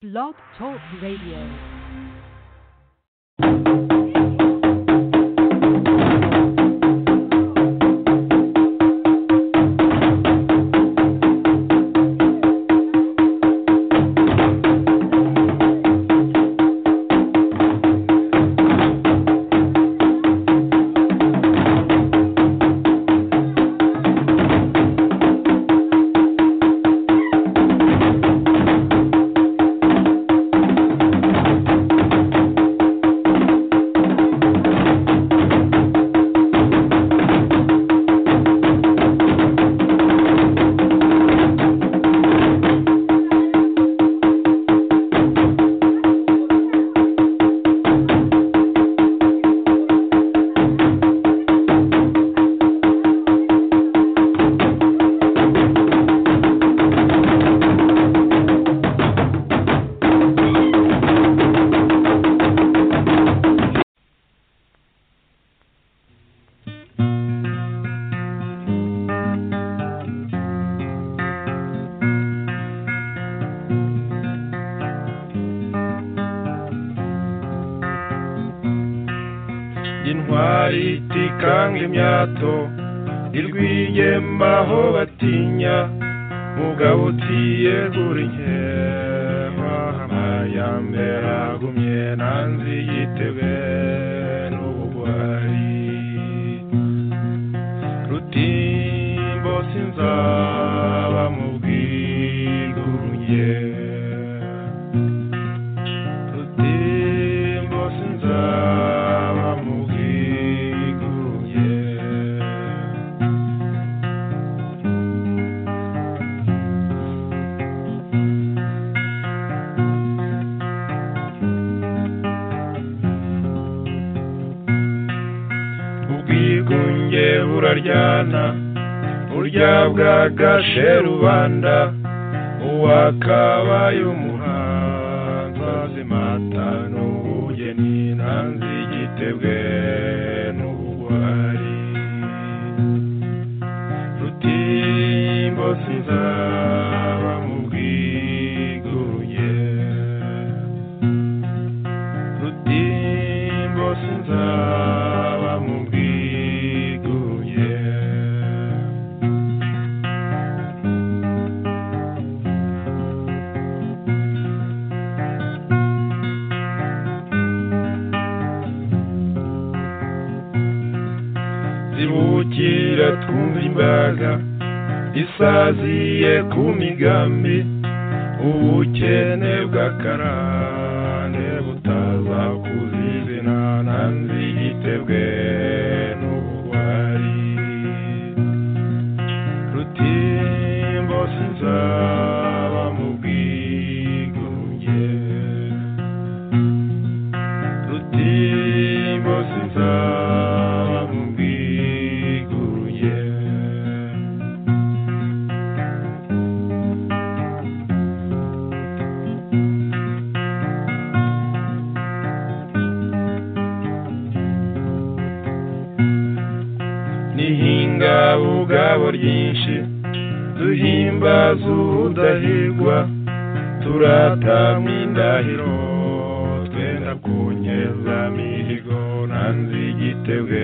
Blog Talk Radio. intwari itikanga imyato irwigema aho batinya mugabo utiyegura inkema amayambe agumye nanzi yitebe n'ubugwari rutimbo sinzaba mu bwigurunye rutimbo sinzaba mu bwiguruye ubwigunge buraryana burya bwagashe rubanda uwakabaye umuhanzi azimata n'ubugeni nanzi igitebwe n'ubugwari rutimbo sinzaba mu bwiguruye rutimbo sinzaba mu bwiguruye zibukira twumva imbaga isaziye ku migambi ubukene bw'akarande butaza kuzizina nanzi igitebwe n'ubugwari rutimbo sinzaba mu bwiguruye rutimbo sinzaba mu bwiguruye nihinga ubugabo ryinshi duhimbaza ubudahirwa turatamwa indahiro twenda kunyeza mihigo nanze igitebwe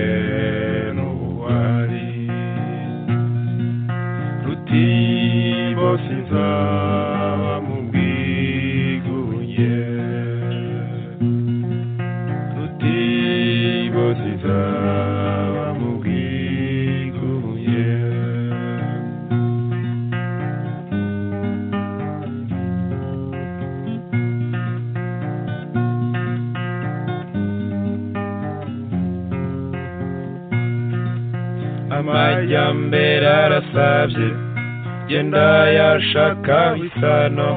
n'ubuhari rutimbo sinzaba mu bwiguruye rutimbo sinzaba mu bwiguruye amajyambere arasabye genda yashaka isano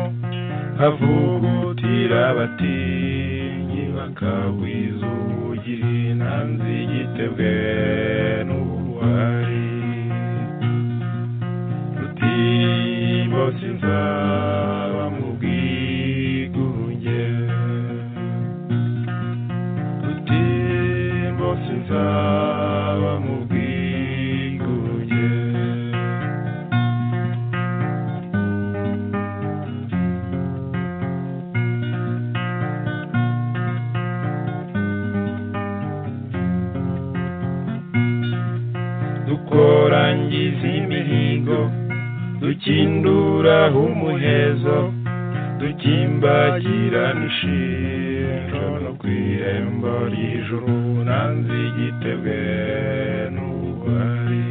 havugutira abatinyi bakagwiza ubugiri nanze igitebwe n'ubuhari rutimbo sinzaba mu bwigunge rutimbo sinzaba mu bwigunge dukinduraho umuhezo dukimbagirana ishinjo no ku irembo ry'ijuru nanze igitebwe n'ubugwari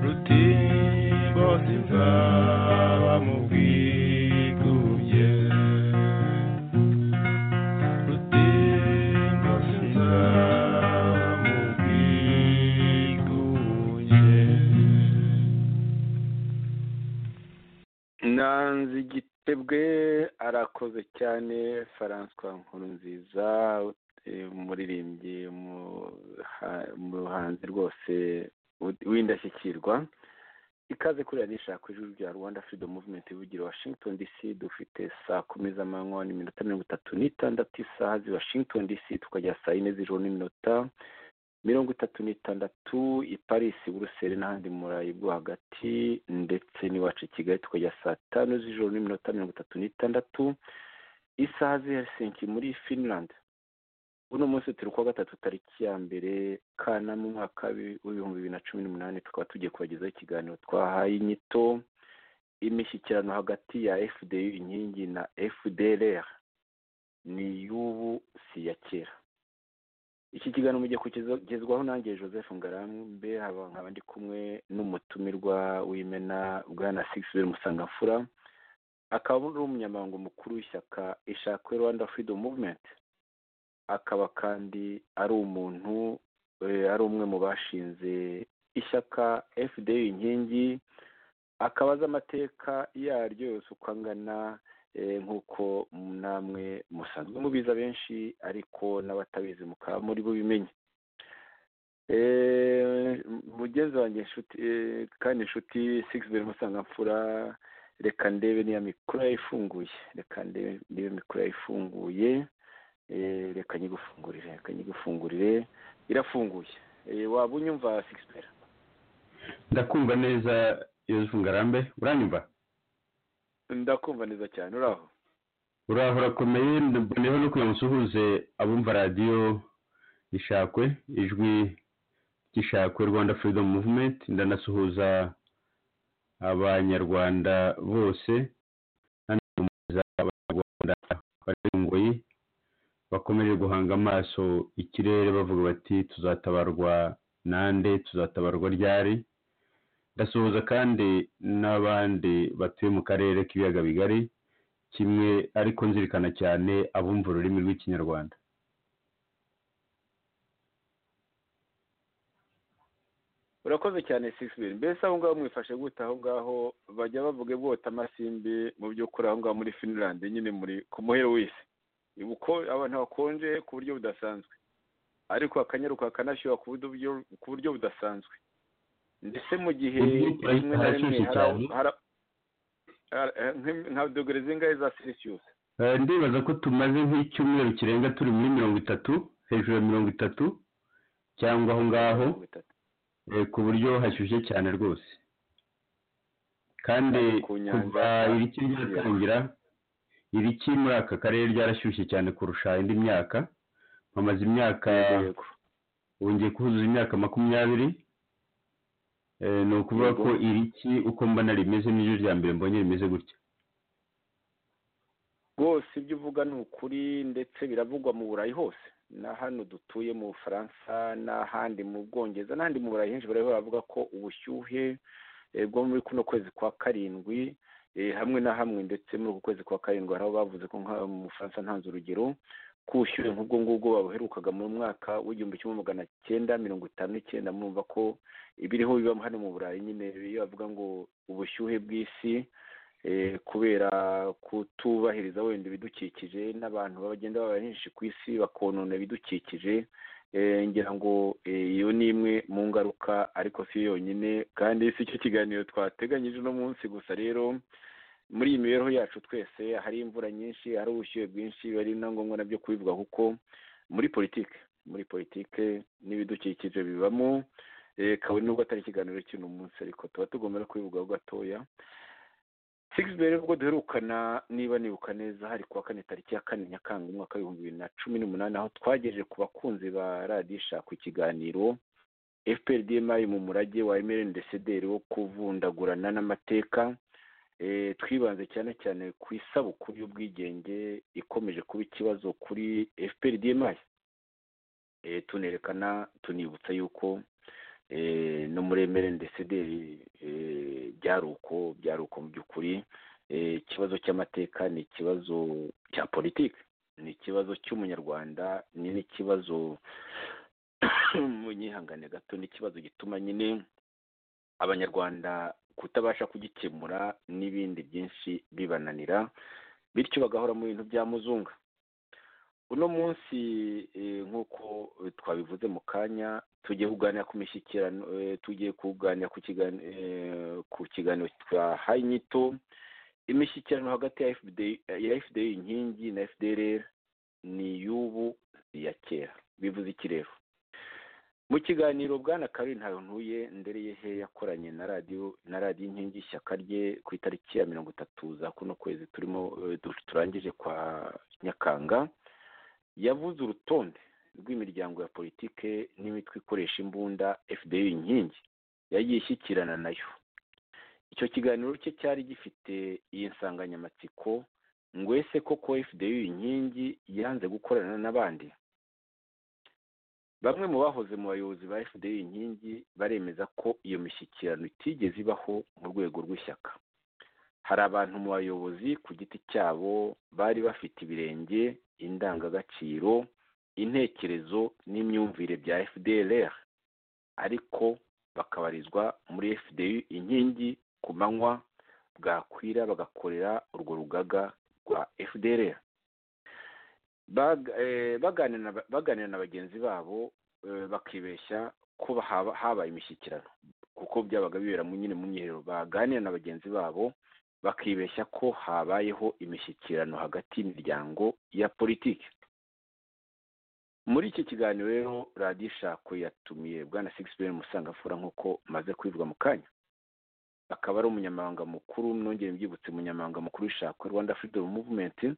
rutimbo sinzaba mu bwigubye rutimbo sinzaba mu bwigubye nanze igitebwe arakoze cyane François nkurunziza eh, umuririmbyi mu- ha- muhanzi rwose wi- w'indashyikirwa ikaze kuri radiyo ishaka ijwi rya rwanda freedom movement ivugira washington dc dufite saa kumi z'amanywa n'iminota mirongo itatu n'itandatu isaha z'i washington dc tukajya saa yine z'ijoro n'iminota mirongo itatu n'itandatu i parisi buruseli n'ahandi mu burayi bwo hagati ndetse n'iwacu i kigali tukajya saa tanu z'ijoro n'iminota mirongo itatu n'itandatu isaha z'i helsinki muri finland uno munsi turi kuwa gatatu tariki ya mbere kanama umwaka w'i- w'ibihumbi bibiri na cumi n'umunani tukaba tugiye kubagezaho ikiganiro twahaye inyito imishyikirano hagati ya fdu inkingi na fdrr ni iy'ubu si iya kera iki kiganiro mugiye kugezwaho nanjye joseph ngarambe haba nkaba ndi kumwe n'umutumirwa w'imena bwana sigisibe musangamfura akaba ari umunyamabanga mukuru w'ishyaka ishakwe rwanda freedom movement akaba kandi ari umuntu eh, ari umwe mu bashinze ishyaka fda inkingi akaba azi amateka yaryo yose uko angana eh, nk'uko namwe musanzwe mubiza benshi ariko n'abatabizi mukaba muri bubimenye Eh, mugenzi wanjye inshuti eh, kandi inshuti six mbere musangamfura reka ndebe niya mikoro yayo ifunguye reka ndebe niba mikoro yayo ifunguye Eh, reka nyigufungurire reka nyigufungurire irafunguye Eh, waba unyumva six mbere ndakumva neza yozefu ngarambe uranyumva ndakumva neza cyane uraho uraho urakomeye mboneyeho no kugira ngo nsuhuze abumva radiyo ishakwe ijwi ry'ishakwe rwanda freedom movement ndanasuhuza abanyarwanda bose ndanasuhuza abanyarwanda bari mu ngoyi bakomeje guhanga amaso ikirere bavuga bati tuzatabarwa nande tuzatabarwa ryari ndasuhuza kandi n'abandi batuye mu karere k'ibiyaga bigari kimwe ariko nzirikana cyane abumva ururimi rw'ikinyarwanda urakoze cyane six bill mbese aho ngaho mwifashe gute aho ngaho bajya bavuga bota amasimbi mu by'ukuri aho ngaho muri finland nyine muri ku muhero w'isi uko abantu hakonje ku buryo budasanzwe ariko hakanyaruka hakanashyuha ku buryo- ku buryo budasanzwe ndetse mu gihe Ubu rimwe na rimwe harashyushye hari aho- cyane. hari aho- hari- eh, nka- nka dogere zingahe za celsius Eh, ndibaza ko tumaze nk'icyumweru kirenga turi muri mirongo itatu hejuru ya mirongo itatu cyangwa aho ngaho mirongo itatu eh, ku buryo hashyushye cyane rwose kandi Kandi ku nyanja- kuva iriki ryatangira iriki muri aka karere ryarashyushye cyane kurusha indi myaka mpamaze imyaka yego ubu ngiye kuzuza imyaka makumyabiri Eh, ni ukuvuga Yego. ko iriki uko mbona rimeze niryo rya mbere mbonye rimeze gutya rwose ibyo uvuga ni ukuri ndetse biravugwa mu burayi hose na hano dutuye mu bufaransa n'ahandi mu bwongereza n'ahandi mu burayi henshi baraho baravuga ko ubushyuhe eh, bwo muri kuno kwezi kwa karindwi eh, hamwe na hamwe ndetse muri uku kwezi kwa karindwi hari aho bavuze ko nka mu bufaransa ntanze urugero ko ubushyuhe nk'ubwo ngubwo babuherukaga mu mwaka w'igihumbi kimwe magana cyenda mirongo itanu n'icyenda murumva ko ibiriho biba hano mu burayi nyine iyo bavuga ngo ubushyuhe bw'isi eh, kubera kutubahiriza wenda ibidukikije n'abantu bagenda baba benshi ku isi bakonona ibidukikije eh, ngira ngo eh, iyo ni imwe mu ngaruka ariko si yo yonyine kandi si cyo kiganiro twateganyije uno munsi gusa rero muri iyi mibereho yacu twese hari imvura nyinshi hari ubushyuhe bwinshi biba ari na ngombwa nabyo kubivuga kuko muri politike muri politike n'ibidukikije bibamo eh, kabone nubwo atari ikiganiro cy'uno munsi ariko tuba tugomba no kubivugaho gatoya six mbere ubwo duherukana niba nibuka neza hari kuwa kane tariki ya kane nyakanga umwaka w'ibihumbi bibiri na cumi n'umunani aho twagejeje ku bakunzi ba radiyo ishaka ikiganiro fpr dma mu murage wa emerin desederi wo kuvundagurana n'amateka twibanze cyane cyane ku isabukuru y'ubwigenge ikomeje kuba ikibazo kuri fpr dma tunerekana tunibutsa yuko no muri emerin desederi byari uko byari uko mu by'ukuri ikibazo cy'amateka ni ikibazo cya politiki ni ikibazo cy'umunyarwanda ni n'ikibazo munyihangane gato n'ikibazo gituma nyine abanyarwanda kutabasha kugikemura n'ibindi byinshi bibananira bityo bagahora mu bintu bya muzunga uno munsi nk'uko twabivuze mu kanya tugiye kuganira ku mishyikirano tugiye kuganira ku kiganiro twahaye inyito imishyikirano hagati ya fda inkingi na fdr ni iy'ubu iya kera bivuze iki rero mu kiganiro bwana karori ntuye ndereye he yakoranye na radiyo na radiyo inkingi ishyaka rye ku itariki ya mirongo itatu za kuno kwezi turimo turangije kwa nyakanga yavuze urutonde rw'imiryango ya politike n'imitwe ikoresha imbunda fda inkingi yagiye ishyikirana nayo icyo kiganiro cye cyari gifite iyi nsanganyamatsiko ngo ese koko fda inkingi yanze gukorana n'abandi bamwe mu bahoze mu bayobozi ba fda inkingi baremeza ko iyo mishyikirano itigeze ibaho mu rwego rw'ishyaka hari abantu mu bayobozi ku giti cyabo bari bafite ibirenge indangagaciro intekerezo n'imyumvire bya fdr ariko bakabarizwa muri fda inkingi ku manywa bwakwira bagakorera urwo rugaga rwa fdr baganira na bagenzi babo bakibeshya ko habaye imishyikirano kuko byabaga bibera nyine mu myiherero baganira na bagenzi babo bakibeshya ko habayeho imishyikirano hagati y'imiryango ya politiki muri iki kiganiro rero radiyo ishako yatumiye bwana sigisi musangafura nk'uko maze kubivuga mu kanya akaba ari umunyamabanga mukuru mwongere mbyibutse umunyamabanga mukuru w'ishako rwanda freedom movement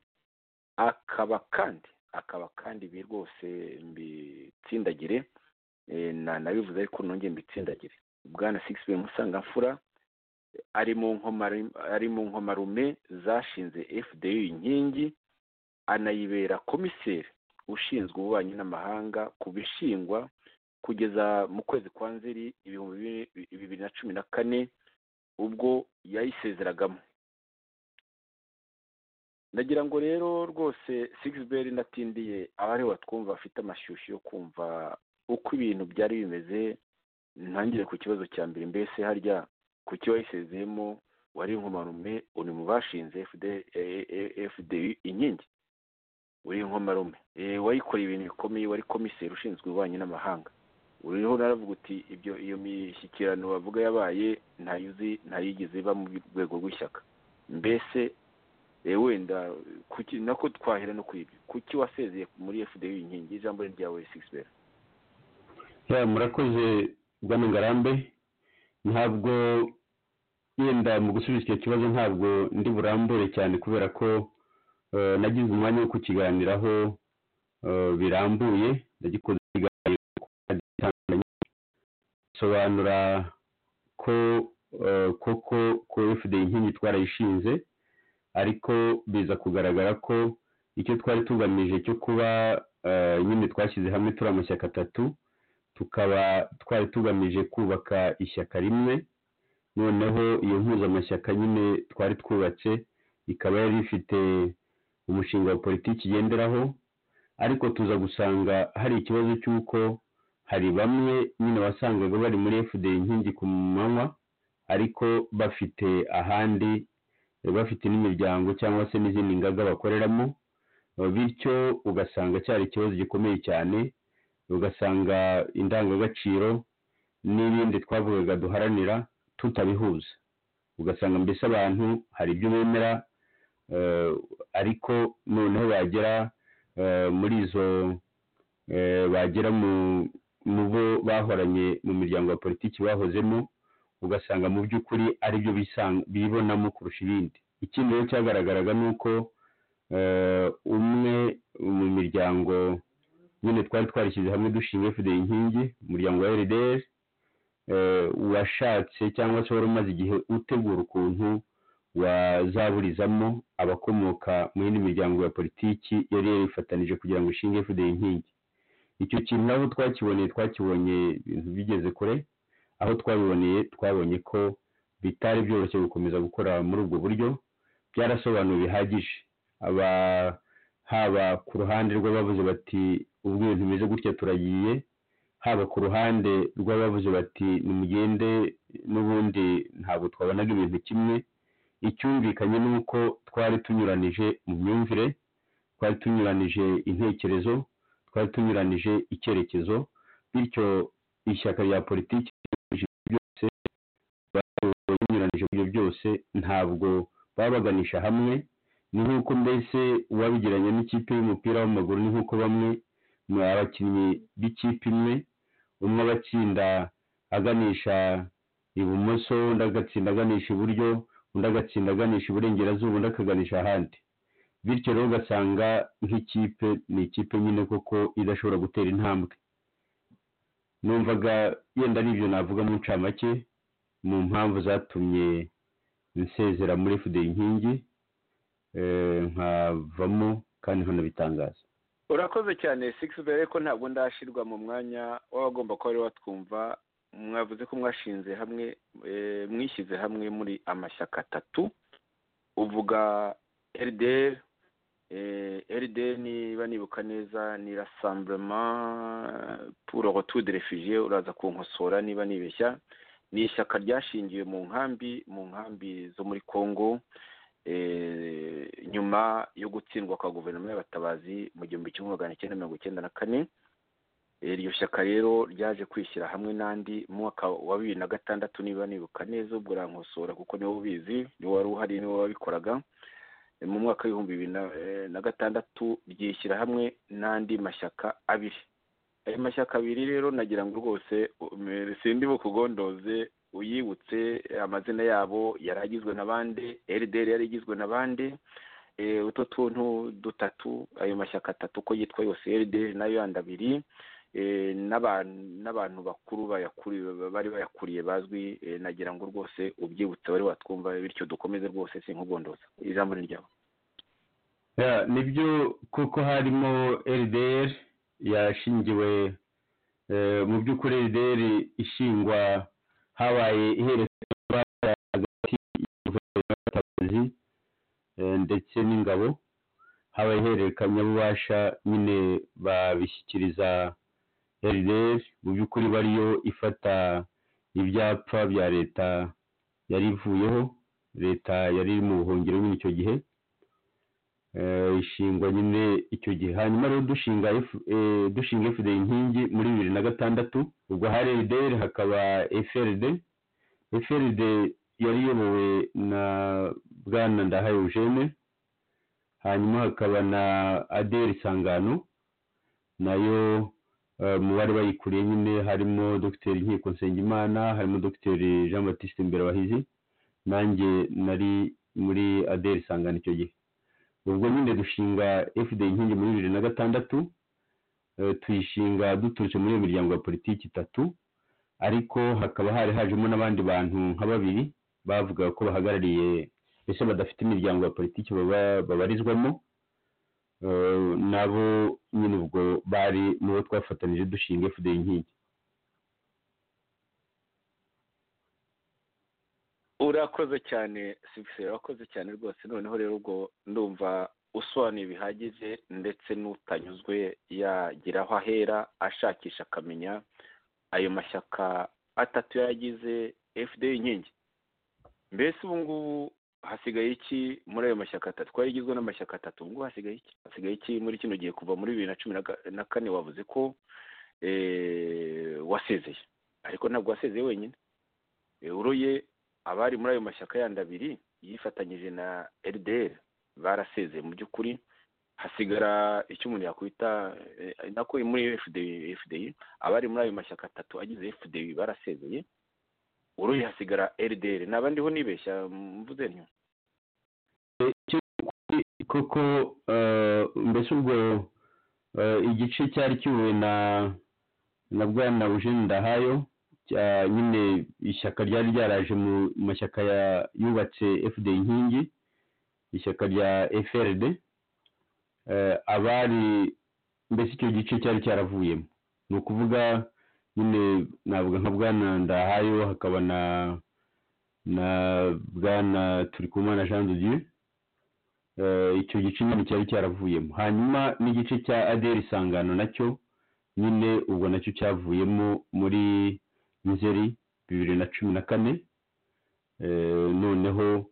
akaba kandi akaba kandi ibi rwose mbitsindagire nanabivuze ariko nongere mbitsindagire bwana sigisi musangafura ari mu nkomarume zashinze fda inkingi anayibera komiseri ushinzwe ububanyi n'amahanga ku bishingwa kugeza mu kwezi kwa nzeri ibihumbi bibiri na cumi na kane ubwo yayisezeragamo ndagira ngo rero rwose sigisi natindiye abari batwumva bafite amashyushyu yo kumva uko ibintu byari bimeze ntangire ku kibazo cya mbere mbese harya ku cyo wayisezeyemo wari inkomarume uri mu bashinze fda inkingi uri inkomarume wayikoreye ibintu bikomeye wari komiseri ushinzwe ububanyi n'amahanga uriho naravuga uti ibyo iyo mishyikirano bavuga yabaye ntayuzi ntayigeze iba mu rwego rw'ishyaka mbese wenda nako twahera no kuri ibyo kuki wasezeye muri fda inkingi ijambo ryawe sigisi murakoze bwana ngarambe ntabwo yenda mu gusubiza icyo kibazo ntabwo ndi burambure cyane kubera ko nagize umwanya wo kukiganiraho birambuye ndagikunze ikiganiro bisobanura ko koko ko fda inkingi twarayishinze ariko biza kugaragara ko icyo twari tugamije cyo kuba nyine twashyize hamwe turi amashyaka atatu tukaba twari tugamije kubaka ishyaka rimwe noneho iyo mpuzamashyaka nyine twari twubatse ikaba yari ifite umushinga wa politiki igenderaho ariko tuza gusanga hari ikibazo cy'uko hari bamwe nyine wasangaga bari muri fda inkingi ku manywa ariko bafite ahandi bafite n'imiryango cyangwa se n'izindi ngaga bakoreramo bityo ugasanga cyari ikibazo gikomeye cyane ugasanga indangagaciro n'ibindi twavugaga duharanira tutabihuza ugasanga mbese abantu hari ibyo bemera ariko noneho bagera muri izo bagera mu bo bahoranye mu miryango ya politiki bahozemo ugasanga mu by'ukuri ari byo bibonamo kurusha ibindi ikindi rero cyagaragaraga ni uko umwe mu miryango nyine twari twarishyize hamwe dushinga fda inkingi umuryango wa rdr washatse cyangwa se wari umaze igihe utegura ukuntu wazaburizamo abakomoka mu yindi miryango ya politiki yari yarifatanije kugira ngo ishinge fudeye inkingi icyo kintu nabo twakiboneye twakibonye ibintu bigeze kure aho twabiboneye twabonye ko bitari byoroshye gukomeza gukora muri ubwo buryo byarasobanuwe bihagije aba haba ku ruhande rw'abavuze bati ubwo ibintu bimeze gutya turagiye haba ku ruhande rw'abavuze bati nimugende n'ubundi ntabwo twabonaga ibintu kimwe icyumvikanye ni uko twari tunyuranije mu myumvire twari tunyuranije intekerezo twari tunyuranije icyerekezo bityo ishyaka rya politiki byose banyuranije ibyo byose ntabwo baba baganisha hamwe ni nk'uko mbese uwabigiranye n'ikipe y'umupira w'amaguru ni nk'uko bamwe mu abakinnyi b'ikipe imwe umwe abatsinda aganisha ibumoso undi agatsinda aganisha iburyo undi agatsinda aganisha iburengerazuba undi akaganisha ahandi bityo rero ugasanga nk'ikipe ni ikipe nyine koko idashobora gutera intambwe numvaga yenda ari ibyo navuga mu ncamake mu mpamvu zatumye nsezera muri fudeye inkingi nkavamo kandi nkanabitangaza urakoze cyane sigisi mbere ko ntabwo ndashyirwa mu mwanya w'abagomba kuba ariwe watwumva mwavuze ko mwashinze hamwe mwishyize hamwe muri amashyaka atatu uvuga erideri erideri niba nibuka neza ni rasamburema puro rotude refugiye uraza kunkosora niba nibeshya ni ishyaka ryashingiwe mu nkambi mu nkambi zo muri congo nyuma yo gutsindwa kwa guverinoma y'abatabazi mu gihumbi kimwe magana cyenda mirongo icyenda na kane iryo shyaka rero ryaje kwishyira hamwe n'andi mu mwaka wa bibiri na gatandatu niba nibuka neza ubwo urankosora kuko niwo ubizi niwo wari uhari niwo wabikoraga mu mwaka w'ibihumbi bibiri na gatandatu ryishyira hamwe n'andi mashyaka abiri ayo mashyaka abiri rero nagira ngo rwose sindi bukugondoze uyibutse amazina yabo yari agizwe na bande erideri yari igizwe na bande utu tuntu dutatu ayo mashyaka atatu uko yitwa yose erideri nayo yandi abiri n'abantu bakuru bari bayakuriye bazwi nagira ngo rwose ubyibutse wari watwumva bityo dukomeze rwose si nkugondoza ijambo ni ryabo nibyo kuko harimo erideri yashingiwe mu by'ukuri erideri ishingwa habaye ihererekanya hagati y'abatabazi ndetse n'ingabo habaye ihererekanyabubasha nyine babishyikiriza erideri mu by'ukuri bariyo ifata ibyapa bya leta yari ivuyeho leta yari iri mu buhungiro nyine icyo gihe ishingwa nyine icyo gihe hanyuma rero dushinga dushinga efuperi inkingi muri bibiri na gatandatu ubwo hari erideri hakaba eferide eferide yari iyobowe na bwana ndahaye eugene hanyuma hakaba na aderi sangano nayo mu bari bayikuriye nyine harimo dogiteri nkiko nsengimana harimo dogiteri jean batiste imbere wahizi nanjye nari muri aderi sangano icyo gihe ubwo nyine dushinga fda inkingi muri bibiri na gatandatu tuyishinga duturutse muri iyo miryango ya politiki itatu ariko hakaba hari hajemo n'abandi bantu nka babiri bavuga ko bahagarariye mbese badafite imiryango ya politiki babarizwamo nabo nyine ubwo bari mu bo twafatanije dushinga fda inkingi urakoze cyane sigisi urakoze cyane rwose noneho rero ubwo ndumva usobanuye bihagije ndetse n'utanyuzwe yagira aho ahera ashakisha akamenya ayo mashyaka atatu yagize fda inkingi mbese ubu ngubu hasigaye iki muri ayo mashyaka atatu twari igizwe n'amashyaka atatu ubu ngubu hasigaye iki hasigaye iki muri kino gihe kuva muri bibiri na cumi na kane wavuze ko wasezeye ariko ntabwo wasezeye wenyine uruye abari muri ayo mashyaka yandi abiri yifatanyije na erideri barasezeye mu by'ukuri hasigara icyo umuntu yakwita nako muri efudeyi abari muri ayo mashyaka atatu agize efudeyi barasezeye uruye hasigara erideri naba ndiho nibeshya mvuze ntyo kuko mbese ubwo igice cyari kiwe na na bwana bujeni ndahayo cya- nyine ishyaka ryari ryaraje mu mashyaka ya- yubatse fd inkingi ishyaka rya frd eh, abari mbese icyo gice cyari cyaravuyemo ni ukuvuga nyine navuga nka bwana ndahayo hakaba na na bwana turikumana jean de dieu Eh, icyo gice nyine cyari cyaravuyemo hanyuma n'igice cya aderi isangano nacyo nyine ubwo nacyo cyavuyemo muri nzeri bibiri na cumi na kane Eh, noneho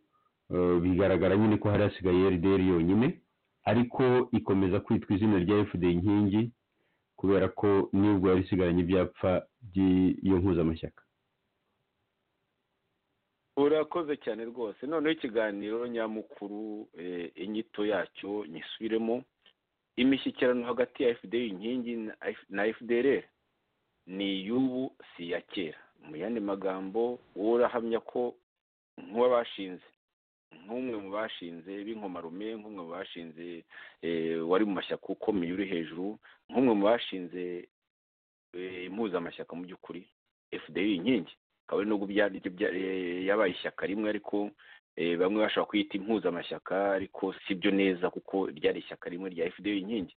eh, bigaragara nyine ko hari hasigaye rdr yonyine ariko ikomeza kwitwa izina rya fd inkingi kubera ko nibwo yari isigaranye ibyapfa by'iyo mpuzamashyaka urakoze cyane rwose noneho ikiganiro nyamukuru eh, inyito yacyo nyisubiremo imishyikirano hagati ya fda inkingi na F- na fdrr ni iy'ubu si iya kera mu yandi magambo wowe urahamya ko nk'uwabashinze nk'umwe mu bashinze b'inkomarume nk'umwe mu bashinze eh, wari mu mashyaka ukomeye uri hejuru nk'umwe mu bashinze eh, impuzamashyaka mu by'ukuri fda inkingi kabone nubwo byari bya- eh, yabaye ishyaka rimwe ariko eh, bamwe bashobora kuyita impuzamashyaka ariko si byo neza kuko ryari ishyaka rimwe rya fda inkingi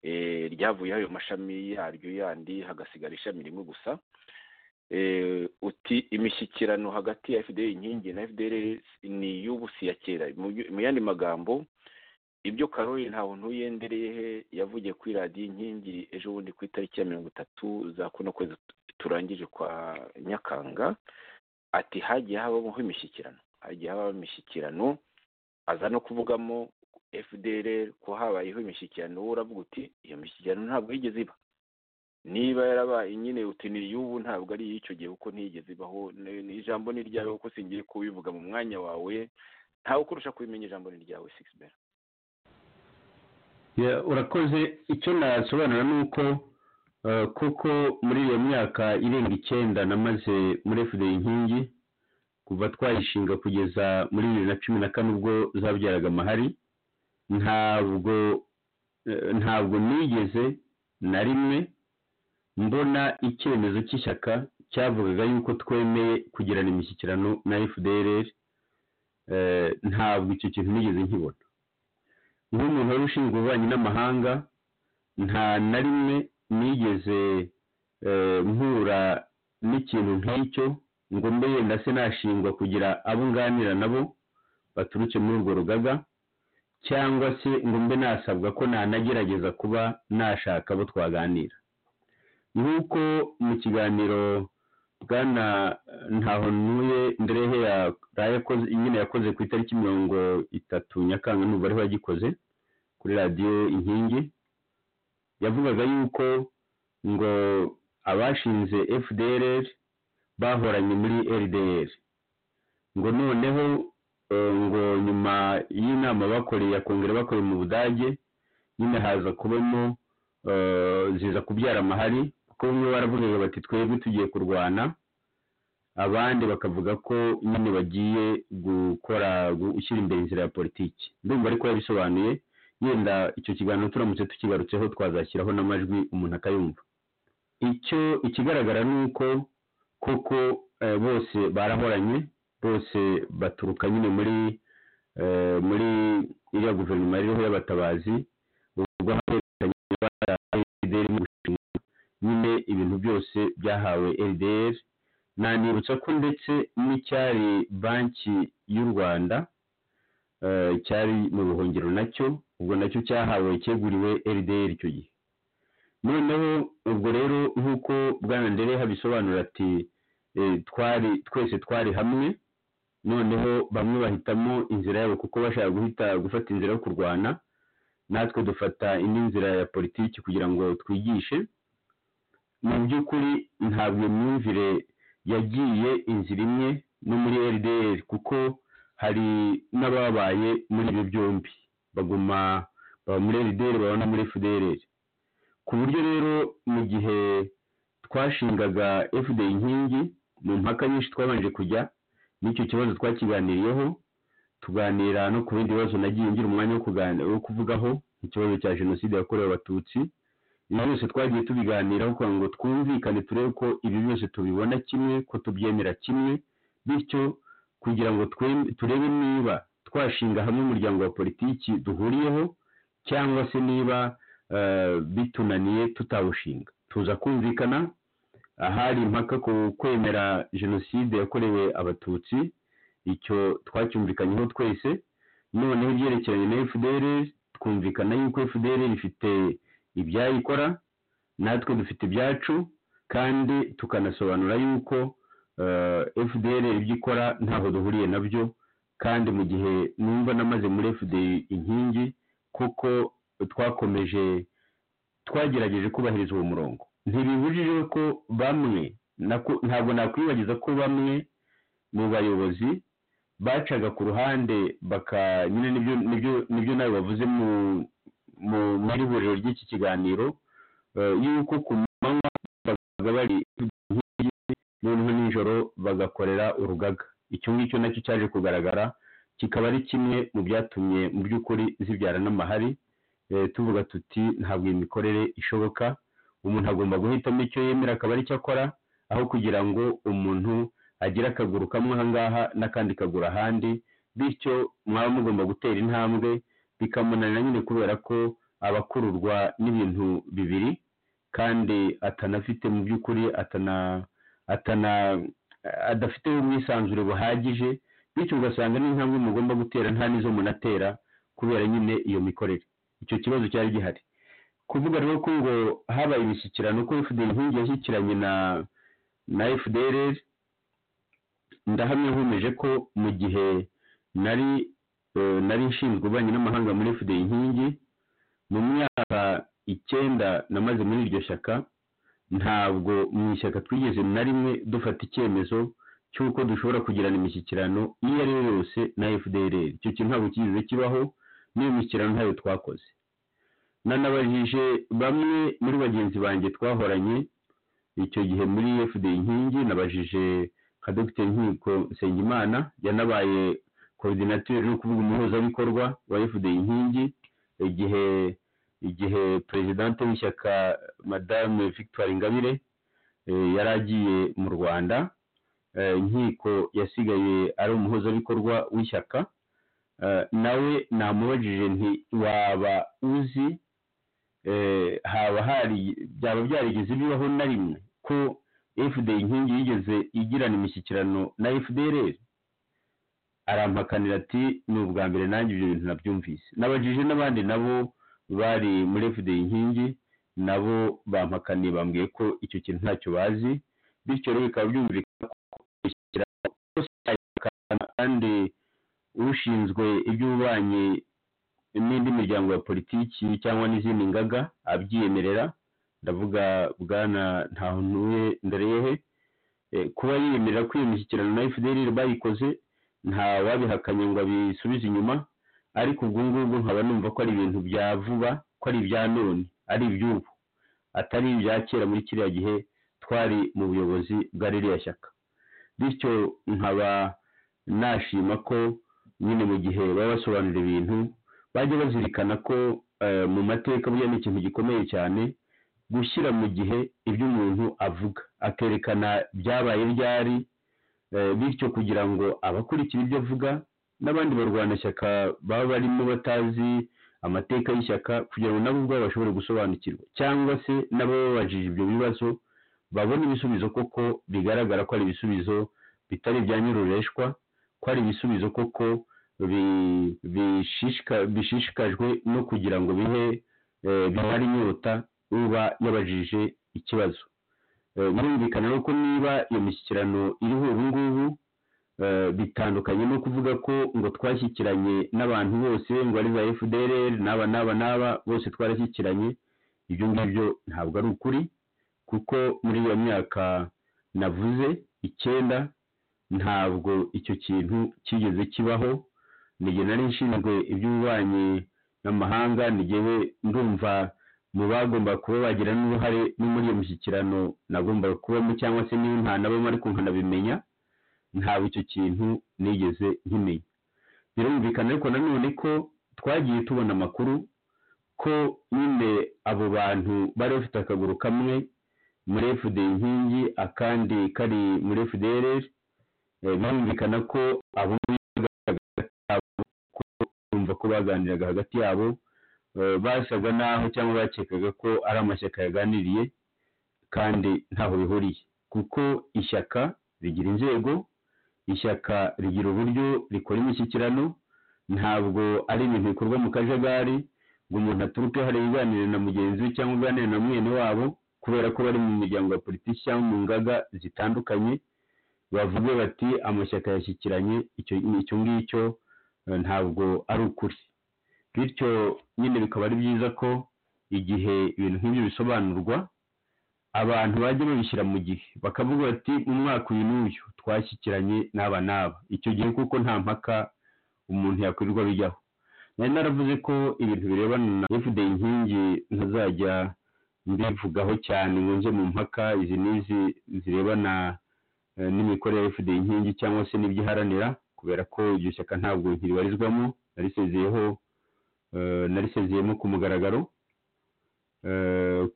Eh, ryavuyeho ayo mashami yaryo yandi hagasigara ishami rimwe gusa Eh, uti imishyikirano hagati ya fda inkingi na fdr ni iy'ubu si iya kera mu byo- mu yandi magambo ibyo karori nta buntu yendereyehe yavugiye kuri radiyo inkingi ejo bundi ku itariki ya mirongo itatu za kuno kwezi turangije kwa nyakanga ati hagiye habaho imishyikirano hagiye habaho imishyikirano aza no kuvugamo fdr ko habayeho imishyikirano wowe uravuga uti iyo mishyikirano ntabwo yigeze iba niba yarabaye nyine uti ni iy'ubu ntabwo ari iy'icyo gihe kuko ntiyigeze ibaho ni- ni ijambo ni iryawe kuko singiye kubivuga mu mwanya wawe ntawe ukurusha kubimenya ijambo ni iryawe sixbert Ya, urakoze icyo nasobanura ni uko eh, koko muri iyo myaka irenga icyenda namaze muri fda inkingi kuva twayishinga kugeza muri bibiri na cumi na kane ubwo zabyaraga amahari ntabwo eh, ntabwo nigeze na rimwe mbona icyemezo cy'ishyaka cyavugaga yuko twemeye kugirana imishyikirano na fdr ntabwo icyo kintu nigeze nkibona nk'umuntu wari ushinzwe ububanyi n'amahanga nta na rimwe nigeze eh, mpura n'ikintu nk'icyo ngo mbe yenda se nashingwa kugira abo nganira nabo baturutse muri urwo rugaga cyangwa se ngo mbe nasabwa ko nanagerageza kuba nashaka abo twaganira nk'uko mu kiganiro bwana ntaho ntuye mberehe ya yakoze nyine yakoze ku itariki mirongo itatu nyakanga n'ubu ariho yagikoze kuri radiyo inkingi yavugaga yuko ngo abashinze fdr bahoranye muri rdr ngo noneho eh, ngo nyuma y'inama bakoreye ya kongere bakoreye mu budage nyine haza kubamo eh, ziza kubyara amahari kuko bamwe baravugaga bati twebwe tugiye kurwana abandi bakavuga ko nyine bagiye gukora gushyira imbere inzira ya politiki ndumva ariko yabisobanuye yenda icyo kiganiro turamutse tukigarutseho twazashyiraho n'amajwi umuntu akayumva icyo ikigaragara ni uko koko eh, bose barahoranye bose baturuka nyine muri eh, muri iriya guverinoma ririho y'abatabazi ubwo hahererekanye ibara RDR mu gushinga nyine ibintu byose byahawe rdr nanibutsa ko ndetse n'icyari banki y'u rwanda eh, cyari mu buhungiro nacyo ubwo nacyo cyahawe cyeguriwe rdr icyo gihe noneho ubwo rero nk'uko bwana ndere habisobanura ati eh, twari twese twari hamwe noneho bamwe bahitamo inzira yabo kuko bashaka guhita gufata inzira yo kurwana natwe dufata indi nzira ya politiki kugira ngo twigishe mu by'ukuri ntabwo iyo myumvire yagiye inzira imwe no muri rdr kuko hari n'ababaye muri ibi byombi baguma baba muri rdr baba no muri fdr ku buryo rero mu gihe twashingaga fd inkingi mu mpaka nyinshi twabanje kujya n'icyo kibazo twakiganiriyeho tuganira no ku bindi bibazo nagiye ngira umwanya wo kuganira wo kuvugaho ikibazo cya jenoside yakorewe abatutsi ibi byose twagiye tubiganiraho kugira ngo twumvikane turebe ko ibi byose tubibona kimwe ko tubyemera kimwe bityo kugira ngo twem- turebe niba twashinga hamwe umuryango wa politiki duhuriyeho cyangwa se niba eh, bitunaniye tutawushinga tuza kumvikana ahari impaka ku kwemera jenoside yakorewe abatutsi icyo twacyumvikanyeho twese noneho ibyerekeranye na fdr twumvikana yuko fdr ifite ibyayikora natwe dufite ibyacu kandi tukanasobanura yuko eh, fdr ibyo ikora ntaho duhuriye nabyo kandi mu gihe numva namaze muri fda inkingi kuko twakomeje twagerageje kubahiriza uwo murongo ntibibujije ko bamwe nako- ntabwo nakwibagiza ko bamwe mu bayobozi bacaga ku ruhande baka nyine nibyo nibyo nibyo nawe bavuze mu mu muri huriro ry'iki kiganiro eh, yuko ku manywa babaga bari inkingi noneho nijoro bagakorera urugaga icyo ngicyo nacyo cyaje kugaragara kikaba ari kimwe mu byatumye mu by'ukuri zibyara n'amahari eh, tuvuga tuti ntabwo iyi mikorere ishoboka umuntu agomba guhitamo icyo yemera akaba aricyo akora aho kugira ngo umuntu agire akaguru kamwe ahangaha n'akandi kaguru ahandi bityo mwaba mugomba gutera intambwe bikamunanira nyine kubera ko abakururwa n'ibintu bibiri kandi atanafite mu by'ukuri atana atana adafite ubwisanzure buhagije bityo ugasanga n'intambwe mugomba gutera nta n'izo munatera kubera nyine iyo mikorere icyo kibazo cyari gihari kuvuga rero ko ngo habaye imishyikirano ko fda inkingi yashyikiranye na na fdr ndahamya nkomeje ko mu gihe nari eh, nari nshinzwe ububanyi n'amahanga muri fda inkingi mu myaka icyenda namaze muri iryo shyaka ntabwo mu ishyaka twigeze na rimwe dufata icyemezo cy'uko dushobora kugirana imishyikirano iyo ari yo yose na fdr icyo kintu ntabwo kigeze kibaho n'iyo mishyikirano ntayo twakoze nanabajije bamwe muri bagenzi banjye twahoranye icyo gihe muri fd inkingi nabajije nka dogiteri nkiko nsengimana yanabaye coordinateur no kuvuga umuhuzabikorwa wa fd inkingi igihe igihe perezidante w'ishyaka madame victoire ingabire eh, yari agiye mu rwanda eh, nkiko yasigaye ari umuhuzabikorwa w'ishyaka Eh, nawe namubajije nti waba uzi eh, haba hari byaba byarigeze bibaho na rimwe ko fda inkingi yigeze igirana imishyikirano na fdrr arampakanira ati ni ubwa mbere nanjye ibyo bintu nabyumvise nabajije n'abandi nabo bari muri fda inkingi nabo bampakaniye bambwiye ko icyo kintu ntacyo bazi bityo rero bikaba byumvikana ko imishyikirano yose yayihakana kandi ushinzwe iby'ububanyi n'indi miryango ya politiki cyangwa n'izindi ngaga abyiyemerera ndavuga bwana ntahonuye ndarehe Eh, kuba yiyemerera ko iyo mishyikirano na fdr bayikoze nta wabihakanye ngo abisubize inyuma ariko ubwo ngubwo nkaba numva ko ari ibintu bya vuba ko ari ibya none ari iby'ubu atari ibya kera muri kiriya gihe twari mu buyobozi bwa ririya shyaka bityo nkaba nashima ko nyine mu gihe baba basobanura ibintu bajya bazirikana ko eh, mu mateka burya ni ikintu gikomeye cyane gushyira mu gihe ibyo umuntu avuga akerekana byabaye ryari eh, bityo kugira ngo abakurikira ibyo avuga n'abandi barwanashyaka baba barimo batazi amateka y'ishyaka kugira ngo nabo ubwabo bashobore gusobanukirwa cyangwa se n'abababajije ibyo bibazo babone ibisubizo koko bigaragara ko ari ibisubizo bitari ibya nyirureshwa ko ari ibisubizo koko bi- bishishika- bishishikajwe no kugira ngo bihe eh, bimare inyota uba yabajije ikibazo Eh, birumvikana rero ko niba iyo mishyikirano iriho ubu ngubu eh, bitandukanye no kuvuga ko ngo twashyikiranye n'abantu bose ngo ari za fdr n'aba n'aba n'aba bose twarashyikiranye ibyo ngibyo ntabwo ari ukuri kuko muri iyo myaka navuze icyenda ntabwo icyo kintu cyigeze kibaho nige nari nshinzwe iby'ububanyi n'amahanga ngewe ndumva mu bagomba kuba bagira n'uruhare no muri iyo mishyikirano nagombaga kubamo cyangwa se niba ntanabamo ariko nkanabimenya ntabwo icyo kintu nigeze nkimenya birumvikana ariko nanone ko twagiye tubona amakuru ko nyine abo bantu bari bafite akaguru kamwe muri fda inkingi akandi kari muri fdrl birumvikana ko abo kumva ko baganiraga hagati yabo basaga naho cyangwa bakekaga ko ari amashyaka yaganiriye kandi ntaho bihuriye kuko ishyaka rigira inzego ishyaka rigira uburyo rikora imishyikirano ntabwo ari ibintu bikorwa mu kajagari ngo umuntu aturuke hariya aganire na mugenzi we cyangwa aganire na mwene wabo kubera ko bari mu miryango ya politiki cyangwa mu ngaga zitandukanye bavuge bati amashyaka yashyikiranye icyo ngicyo ntabwo ari ukuri bityo nyine bikaba ari byiza ko igihe ibintu nk'ibyo bisobanurwa abantu bajya babishyira mu gihe bakavuga bati mu mwaka uyu n'uyu twashyikiranye n'aba n'aba icyo gihe kuko nta mpaka umuntu yakwirirwa bijyaho nari naravuze ko ibintu birebana na fda inkingi ntazajya mbivugaho cyane ngo nze mu mpaka izi n'izi zirebana n'imikorere ya fda inkingi cyangwa se n'ibyo iharanira kubera ko iryo shyaka ntabwo ntiribarizwamo narisezeyeho narisezeyemo ku mugaragaro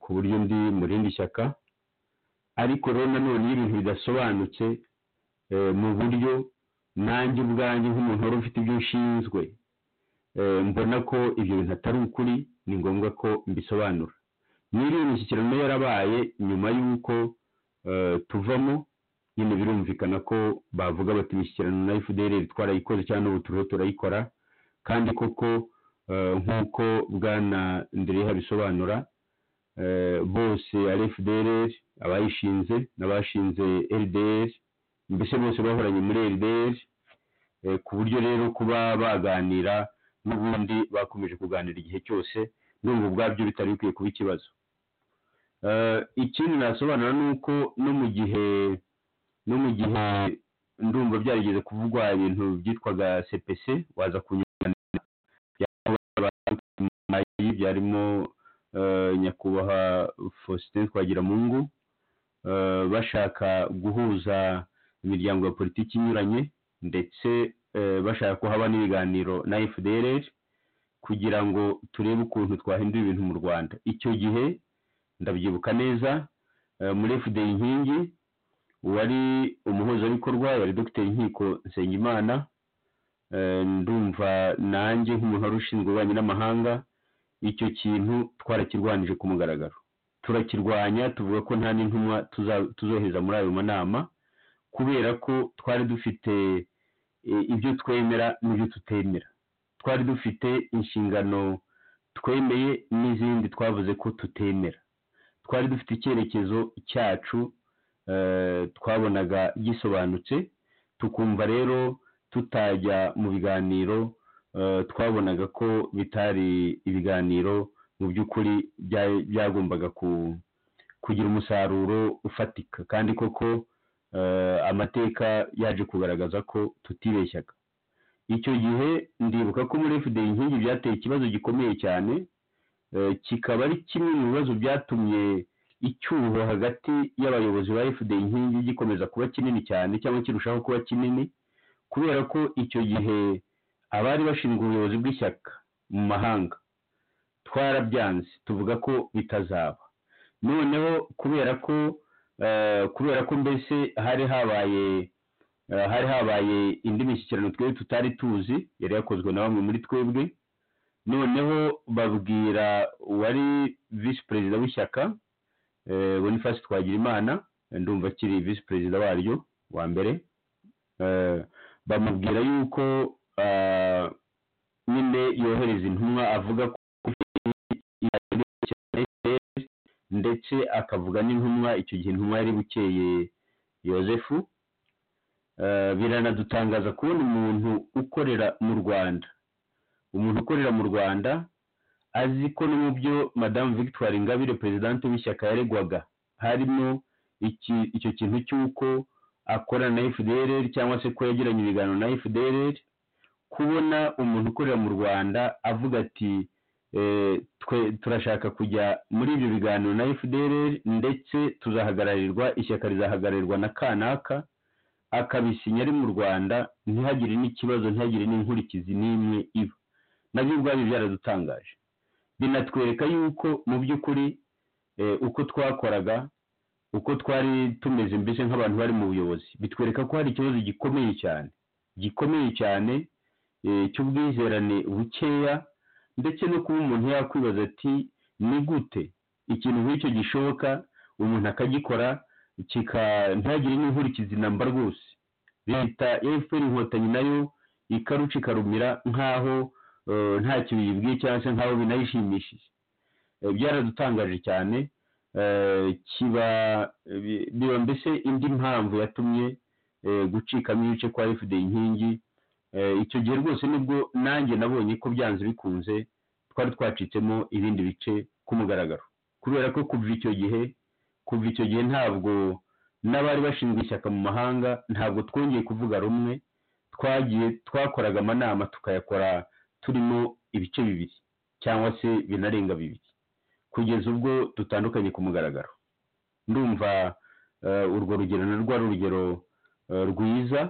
ku buryo ndi mu rindi shyaka ariko rero nanone iyo ibintu bidasobanutse mu buryo nanjye ubwanjye nk'umuntu wari ufite ibyo ushinzwe mbona ko ibyo bintu atari ukuri ni ngombwa ko mbisobanura n'iriya imishyikirano yarabaye nyuma y'uko tuvamo nyine birumvikana ko bavuga bati imishyikirano na fdr twarayikoze cyangwa n'ubu turiho turayikora kandi koko nk'uko bwana ndereha bisobanura bose ari fdr abayishinze n'abashinze ldr mbese bose bahoranye muri ldr ku buryo rero kuba baganira n'ubundi bakomeje kuganira igihe cyose n'ubu ubwabyo bitari bikwiye kuba ikibazo ikindi nasobanura ni uko no mu gihe no mu gihe ndumva byarigeze kuvugwa ibintu byitwaga cpc waza kunyurana byarimo nyakubahwa faustin twagiramungu bashaka guhuza imiryango ya politiki inyuranye ndetse bashaka ko haba n'ibiganiro na fdr kugira ngo turebe ukuntu twahindura ibintu mu rwanda icyo gihe ndabyibuka neza muri fda inkingi wari umuhuzabikorwa yari dr inkiko nsengimana ndumva nanjye nk'umuntu wari ushinzwe ububanyi n'amahanga icyo kintu twarakirwanije ku mugaragaro turakirwanya tuvuga ko nta n'intumwa tuzohereza muri ayo manama kubera ko twari dufite ibyo twemera n'ibyo tutemera twari dufite inshingano twemeye n'izindi twavuze ko tutemera twari dufite icyerekezo cyacu twabonaga gisobanutse tukumva rero tutajya mu biganiro twabonaga ko bitari ibiganiro mu by'ukuri byagombaga kugira umusaruro ufatika kandi koko amateka yaje kugaragaza ko tutibeshyaga icyo gihe ndibuka ko muri fda inkingi byateye ikibazo gikomeye cyane kikaba ari kimwe mu bibazo byatumye icyuho hagati y'abayobozi ba fda inkingi gikomeza kuba kinini cyane cyangwa kirushaho kuba kinini kubera ko icyo gihe abari bashinzwe ubuyobozi bw'ishyaka mu mahanga twarabyanze tuvuga ko bitazaba noneho kubera ko kubera ko mbese hari habaye hari habaye indi mishyikirano twebwe tutari tuzi yari yakozwe na bamwe muri twebwe noneho babwira uwari visi perezida w'ishyaka boniface twagira imana ndumva akiri visi perezida waryo wa mbere bamubwira yuko nyine yohereza intumwa avuga ko ndetse akavuga n'intumwa icyo gihe intumwa yari bukeye yosefu biranadutangaza kubona umuntu ukorera mu rwanda umuntu ukorera mu rwanda azi ko no mu byo madamu victoire ingabire perezidante w'ishyaka yaregwaga harimo icyo kintu cy'uko akorana na fdr cyangwa se ko yagiranye ibiganiro na fdr kubona umuntu ukorera mu rwanda avuga ati twe turashaka kujya muri ibyo biganiro na fdr ndetse tuzahagararirwa ishyaka rizahagararirwa na kanaka akabisinya ari mu rwanda ntihagire n'ikibazo ntihagire n'inkurikizi n'imwe iba nabyo ubwabyo byaradutangaje binatwereka yuko mu by'ukuri eh, uko twakoraga uko twari tumeze mbese nk'abantu bari mu buyobozi bitwereka ko hari ikibazo gikomeye cyane gikomeye cyane eh, cy'ubwizerane bukeya ndetse no kuba umuntu yakwibaza ati ni gute ikintu nk'icyo gishoboka umuntu akagikora kika ntagire n'inkurikizi namba rwose leta ya efuperi inkotanyi nayo ikaruca ikarumira nk'aho eh, nta kintu yibwiye cyangwa se nk'aho binayishimishije Eh, byaradutangaje cyane eh, kiba bi- biba mbese indi mpamvu yatumye eh, gucikamo ibice kwa fda inkingi Eh, icyo gihe rwose nibwo nanjye nabonye ko byanze bikunze twari twacitsemo ibindi bice ku mugaragaro kubera ko kuva icyo gihe kuva icyo gihe ntabwo n'abari bashinzwe ishyaka mu mahanga ntabwo twongeye kuvuga rumwe twagiye twakoraga amanama tukayakora turimo ibice bibiri cyangwa se binarenga bibiri kugeza ubwo dutandukanye ku mugaragaro ndumva eh, urwo rugero narwo ari urugero eh, rwiza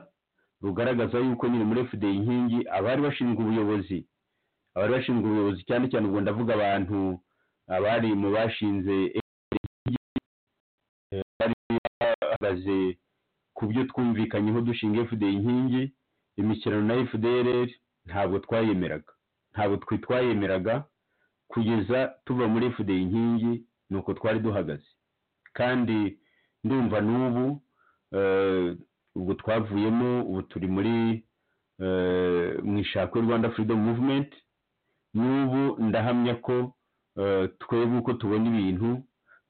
rugaragaza yuko nyine muri fda inkingi abari bashinzwe ubuyobozi abari bashinzwe ubuyobozi cyane cyane ubwo ndavuga abantu abari mu bashinze FDI, eh, bari bahagaze ku byo twumvikanyeho dushinga fda inkingi imishyirano na fdr ntabwo twayemeraga ntabwo twe twayemeraga kugeza tuva muri fda inkingi ni uko twari duhagaze kandi ndumva n'ubu eh, ubwo twavuyemo ubu turi muri eh, mu ishakwe rwanda freedom movement n'ubu ndahamya ko eh, twebwe uko tubona ibintu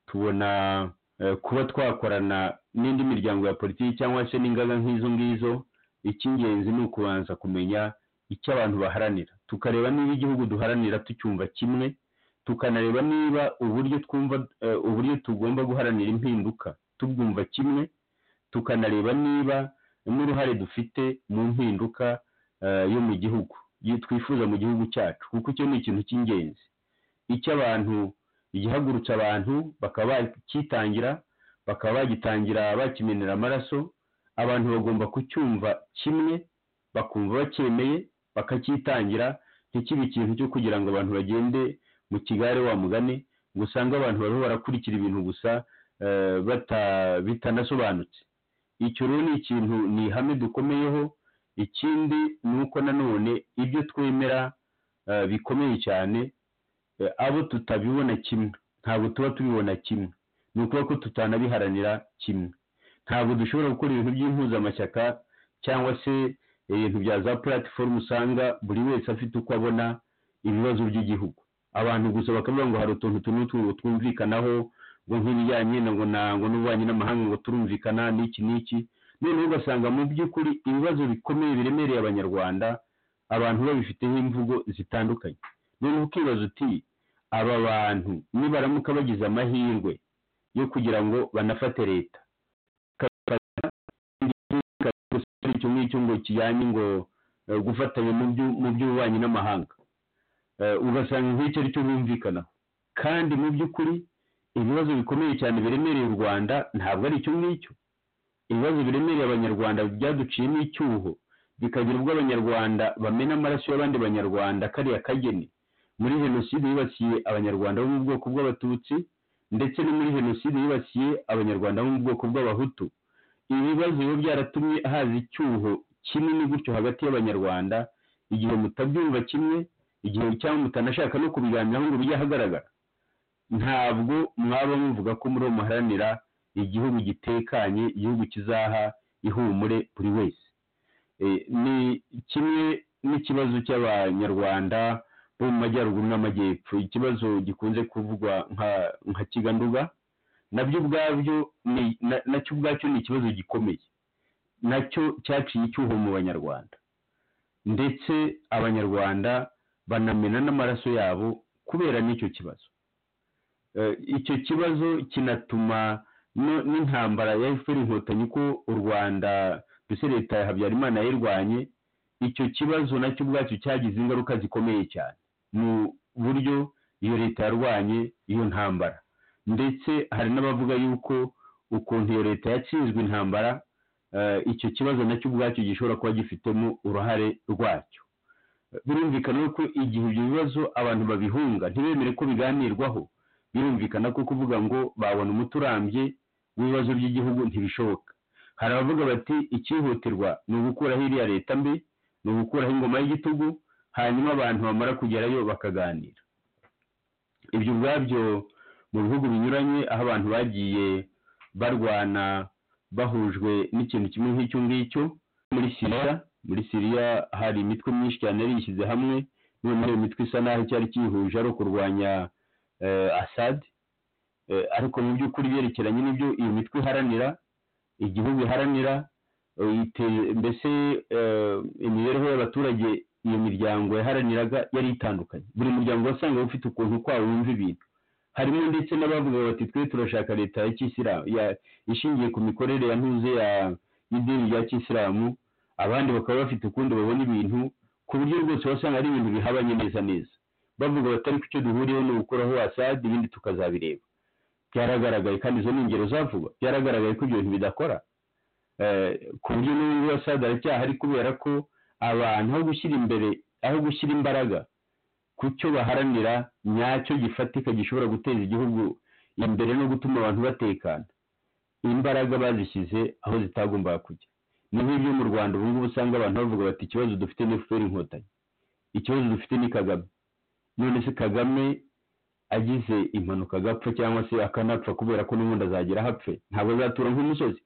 tubona eh, kuba twakorana n'indi miryango ya politiki cyangwa se n'ingaga nk'izo ngizo icy'ingenzi ni ukubanza kumenya icyo abantu baharanira tukareba niba igihugu duharanira tucyumva kimwe tukanareba niba uburyo twumva eh, uburyo tugomba guharanira impinduka tubwumva kimwe tukanareba niba n'uruhare dufite mu mpinduka eh, yo mu gihugu yo twifuza mu gihugu cyacu kuko icyo ni ikintu cy'ingenzi icyo abantu igihagurutsa abantu bakaba bakitangira bakaba bagitangira bakimenera amaraso abantu bagomba kucyumva kimwe bakumva bacyemeye bakacyitangira ntikibe ikintu cyo kugira ngo abantu bagende mu kigare wa mugani ngo usange abantu bariho barakurikira ibintu gusa eh, bata- bitanasobanutse icyo rero ni ikintu ni ihame dukomeyeho ikindi ni uko nanone ibyo twemera eh, bikomeye cyane eh, abo tutabibona kimwe ntabwo tuba tubibona kimwe ni ukuvuga ko tutanabiharanira kimwe ntabwo dushobora gukora ibintu by'impuzamashyaka cyangwa se ibintu bya za puratifomu usanga buri wese afite uko abona ibibazo by'igihugu abantu gusa bakavuga ngo hari utuntu tumwe n'utundi twumvikanaho ngo nk'ibijyanye na ngo na ngo n'ububanyi n'amahanga ngo turumvikana n'iki n'iki noneho ugasanga mu by'ukuri ibibazo bikomeye biremereye abanyarwanda abantu babifiteho imvugo zitandukanye noneho ukibaza uti aba bantu nibaramuka bagize amahirwe yo kugira ngo banafate leta ikabafata, gusa icyo ngicyo ngo kijyanye ngo eh, gufatanya mu byu- mu by'ububanyi n'amahanga Eh, ugasanga nk'icyo ari cyo bumvikanaho kandi mu by'ukuri ibibazo bikomeye cyane biremereye u rwanda ntabwo ari icyo ngicyo ibibazo biremereye abanyarwanda byaduciyemo icyuho bikagira ubwo abanyarwanda bamena amaraso y'abandi banyarwanda kariya kageni muri jenoside yibasiye abanyarwanda bo mu bwoko bw'abatutsi ndetse no muri jenoside yibasiye abanyarwanda bo mu bwoko bw'abahutu ibi bibazo biba byaratumye haza icyuho kinini gutyo hagati y'abanyarwanda igihe mutabyumva kimwe igihe cyangwa mutanashaka no kubiganiraho ngo bijye ahagaragara ntabwo mwaba muvuga ko muri muharanira igihugu gitekanye igihugu kizaha ihumure buri wese Eh, ni kimwe n'ikibazo cy'abanyarwanda bo mu majyaruguru n'amajyepfo ikibazo gikunze kuvugwa nka- nka kiganduga nabyo ubwabyo ni- na- nacyo ubwacyo ni ikibazo gikomeye nacyo cyaciye icyuho mu banyarwanda ndetse abanyarwanda banamena n'amaraso yabo kubera n'icyo kibazo Eh, icyo kibazo kinatuma no- n'intambara ya efuperi inkotanyi ko u rwanda mbese leta ya habyarimana yayirwanye icyo kibazo nacyo ubwacyo cyagize ingaruka zikomeye cyane mu buryo iyo leta yarwanye iyo ntambara ndetse hari n'abavuga yuko ukuntu iyo leta yatsinzwe intambara eh, icyo kibazo nacyo ubwacyo gishobora kuba gifitemo uruhare rwacyo birumvikana ko igihe ibyo bibazo abantu babihunga ntibemere ko biganirwaho birumvikana ko kuvuga ngo babona umuti urambye w'ibibazo by'igihugu ntibishoboka hari abavuga bati icyihutirwa ni ugukuraho iriya leta mbi ni ugukuraho ingoma y'igitugu hanyuma abantu bamara kugerayo bakaganira ibyo ubwabyo mu bihugu binyuranye aho abantu bagiye barwana bahujwe n'ikintu kimwe nk'icyo ngicyo muri siriya muri siriya hari imitwe myinshi cyane yari yishyize hamwe niyo muri iyo mitwe isa naho icyari cyihuje ari ukurwanya asadi ariko mu by'ukuri byerekeranye n'ibyo iyo mitwe iharanira igihugu iharanira mbese imibereho y'abaturage iyo miryango yaharaniraga yari itandukanye buri muryango wasanga ufite ukuntu kwawo wumva ibintu harimo ndetse n'abavuga bati twe turashaka leta ya kisilamu ishingiye ku mikorere ya ntuze y'idini rya kisilamu abandi bakaba bafite ukundi babona ibintu ku buryo rwose wasanga ari ibintu bihabanye neza neza bavuga bati ariko icyo duhuriyeho ni ugukuraho asadi ibindi tukazabireba byaragaragaye kandi izo ni ingero zavuga byaragaragaye ko ibyo bintu bidakora ku buryo n'ubu asadi aracyahari kubera ko abantu aho gushyira imbere aho gushyira imbaraga ku cyo baharanira nyacyo gifatika gishobora guteza igihugu imbere no gutuma abantu batekana imbaraga bazishyize aho zitagombaga kujya ni nk'ibyo mu rwanda ubu ngubu usanga abantu bavuga bati ikibazo dufite ni fpr inkotanyi ikibazo dufite ni kagame none se kagame agize impanuka agapfa cyangwa se akanapfa kubera ko n'ubundi azagera ahapfe ntabwo azatura nk'umusozi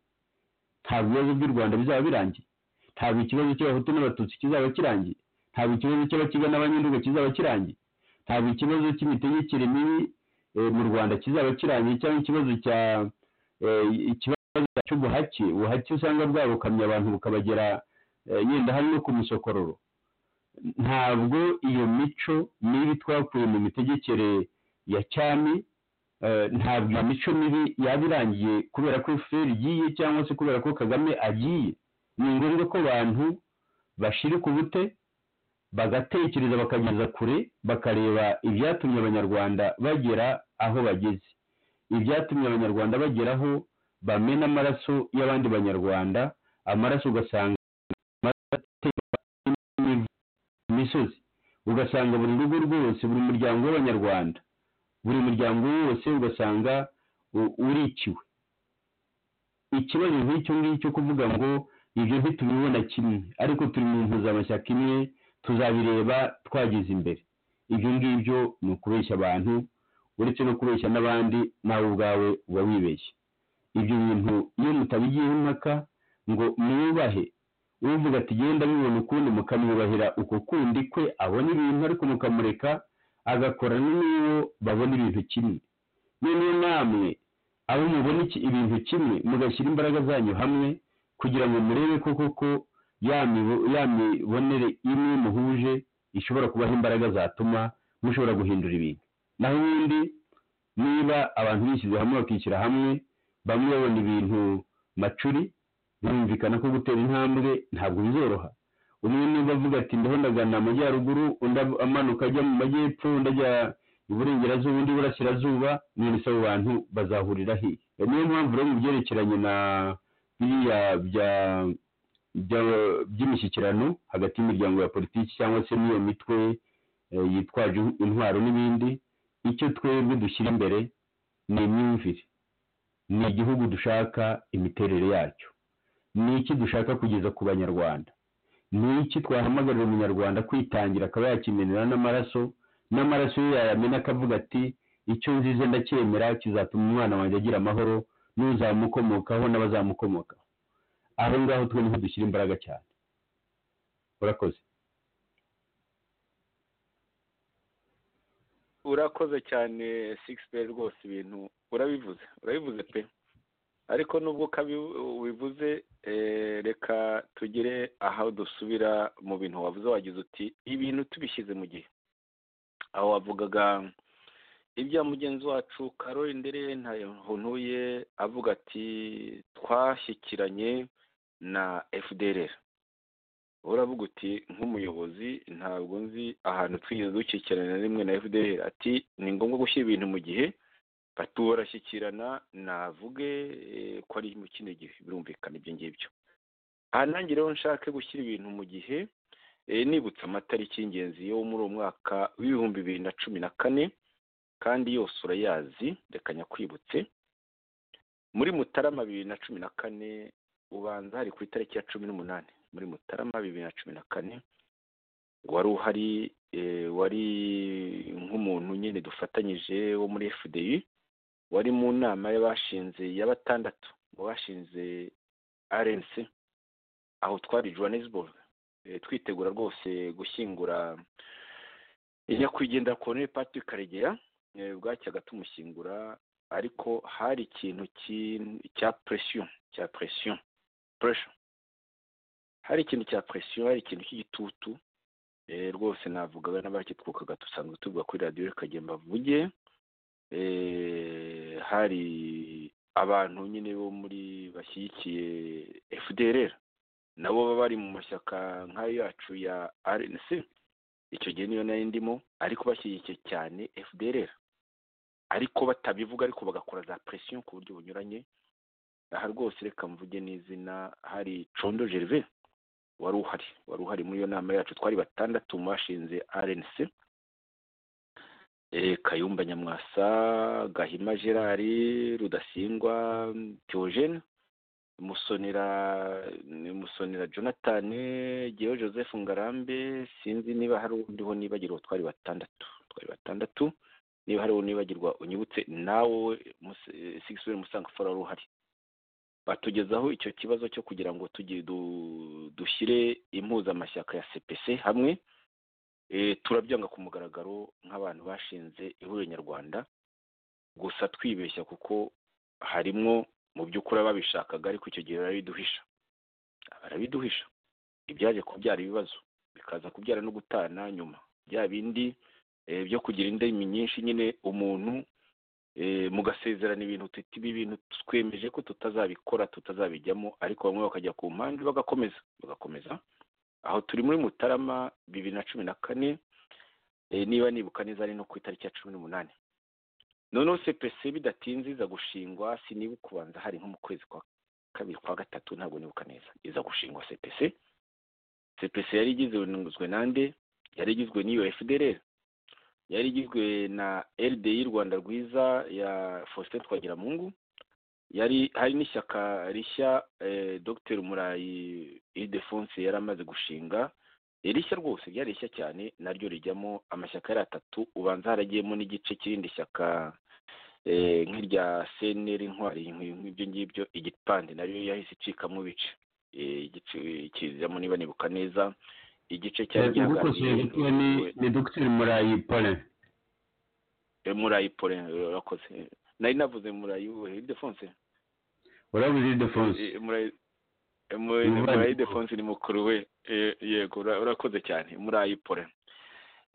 ntabwo ibibazo by'u rwanda bizaba birangiye ntabwo ikibazo cy'abahutu n'abatutsi kizaba kirangiye ntabwo ikibazo cy'abakiga n'abanyandugu kizaba kirangiye ntabwo ikibazo cy'imitegekere mibi mu rwanda kizaba kirangiye cyangwa ikibazo cya ikibazo cy'ubuhake ubuhake usanga bwabukamye abantu bukabagera yenda hari no ku musokororo ntabwo iyo mico mibi twakuye mu mitegekere ya cyami ntabwo iyo mico mibi yaba irangiye kubera ko fpr igiye cyangwa se kubera ko kagame agiye ni ngombwa ko abantu bashirika ubute bagatekereza bakageza kure bakareba ibyatumye abanyarwanda bagera aho bageze ibyatumye abanyarwanda bageraho bamena amaraso y'abandi banyarwanda amaraso ugasanga imisozi ugasanga buri rugo rwose buri muryango w'abanyarwanda buri muryango wose ugasanga urikiwe ikibazo nk'icyo ngicyo kuvuga ngo ibyo ntitubibona kimwe ariko turi mu mpuzamashyaka imwe tuzabireba twageze imbere ibyo ngibyo ni ukubeshya abantu uretse no kubeshya n'abandi nawe ubwawe uba wibeshye ibyo bintu iyo mutabigiyeho impaka ngo mwubahe uvuga ati genda bibona ukundi mukamwubahira uko kundi kwe abona ibintu ariko mukamureka agakora n'uwo babona ibintu kimwe noneho namwe abo mubona ibintu kimwe mugashyira imbaraga zanyu hamwe kugira ngo murebe ko koko ya mibonere imwe muhuje ishobora kubaha imbaraga zatuma mushobora guhindura ibintu naho ubundi niba abantu bishyize hamwe bakishyira hamwe bamwe babona ibintu macuri birumvikana ko gutera intambwe ntabwo bizoroha umwe niba avuga ati ndiho ndagana amajyaruguru undi amanuka ajya mu majyepfo undi ajya iburengerazuba undi iburasirazuba none se abo bantu bazahurira hehe niyo mpamvu rero mu byerekeranye na biriya bya by'imishyikirano hagati y'imiryango ya politiki cyangwa se n'iyo mitwe yitwaje intwaro n'ibindi icyo twebwe dushyira imbere ni imyumvire ni igihugu dushaka imiterere yacyo ni iki dushaka kugeza ku banyarwanda ni iki twahamagarira umunyarwanda kwitangira akaba yakimenera n'amaraso n'amaraso ye yayamena akavuga ati icyo nzize ndacyemera kizatuma umwana wanjye agira amahoro n'uzamukomokaho n'abazamukomokaho aho ngaho twe niho dushyira imbaraga cyane urakoze urakoze cyane sigisiperi rwose ibintu urabivuze urabivuze pe ariko nubwo ubivuze reka tugere aho dusubira mu bintu wavuze wagize uti ibintu tubishyize mu gihe aho wavugaga ibya mugenzi wacu karori ndere ntuye avuga ati twashyikiranye na fdr uravuga uti nk'umuyobozi ntabwo nzi ahantu twigeze dushyikirana na rimwe na fdr ati ni ngombwa gushyira ibintu mu gihe bati barashyikirana navuge ko ari mu kino gihe birumvikana ibyo ngibyo aha nanjye rero nshake gushyira ibintu mu gihe nibutsa amatariki y'ingenzi yo muri uwo mwaka w'ibihumbi bibiri na cumi na kane kandi yose urayazi reka nyakwibutse muri mutarama bibiri na cumi na kane ubanza hari ku itariki ya cumi n'umunani muri mutarama bibiri na cumi na kane wari uhari eh, wari nk'umuntu nyine dufatanyije wo muri fdi wari mu nama y'abashinze ya batandatu mu bashinze rnc aho twari johannesburg Eh, twitegura rwose gushyingura nyakwigendera colonel patrick karegera eh, bwacyaga tumushyingura ariko hari ikintu ki- cya presiyo cya presiyo pressure hari ikintu cya presiyo hari ikintu cy'igitutu Eh, rwose navugaga n'abakitwukaga dusanzwe tuvuga kuri radiyo rikagenda bavuge Eh, hari abantu nyine bo muri bashyigikiye fdrr nabo baba bari mu mashyaka nk'ayo yacu ya rnc icyo gihe niyo nayo ndimo ariko bashyigikiye cyane fdrr ariko batabivuga ariko bagakora za presiyo ku buryo bunyuranye aha rwose reka mvuge n'izina hari condo gervais wari uhari wari uhari muri iyo nama yacu twari batandatu mu bashinze rnc Eh, kayumba nyamwasa gahima gerard rudasingwa theogene musonera musonera jonathan gewe joseph ngarambe sinzi niba hari undiho nibagirwa twari batandatu twari batandatu niba hari uwo nibagirwa unyibutse nawe sigisiweri musanga fora wari uhari batugezaho icyo kibazo cyo kugira ngo tujye du- dushyire impuzamashyaka ya cpc hamwe Eh, turabyanga ku mugaragaro nk'abantu bashinze ihuriro nyarwanda gusa twibeshya kuko harimo mu by'ukuri ababishakaga ariko icyo gihe barabiduhisha barabiduhisha ibyaje kubyara ibibazo bikaza kubyara no gutana nyuma bya bindi eh, byo kugira indimi nyinshi nyine umuntu eh, mugasezerana ibintu tuti ibi bintu twemeje ko tutazabikora tutazabijyamo ariko bamwe bakajya ku mpande bagakomeza bagakomeza aho turi muri mutarama bibiri na cumi na kane eh, niba nibuka neza ari no ku itariki ya cumi n'umunani noneho cpc bidatinze iza gushingwa siniba kubanza hari nko mu kwezi kwa kabiri kwa gatatu ntabwo nibuka neza iza gushingwa cpc cpc yari igizwe nande yari igizwe n'iyo fdrr yari igizwe na rdi rwanda rwiza ya faustin twagiramungu yari hari n'ishyaka rishya eh, dr murayi ildefonse yari amaze gushinga Eh, rishya rwose ryari rishya cyane naryo rijyamo amashyaka yari atatu ubanza haragiyemo n'igice cy'irindi shyaka eh, nk'irya cnr intwari inkwi- nk'ibyo ngibyo igipande nayo yahise icikamo ibice Eh, igice kizamo niba nibuka neza igice cyari gukosora gito ni ni dogiteri murayi pole Eh, murayi pole urakoze nari navuze murayi we ildefonse urabuze idefonse Eh, murayi eh, muri- Murayi murayi Defonse. defonse ni mukuru we Eh, yego ura- urakoze cyane murayi pole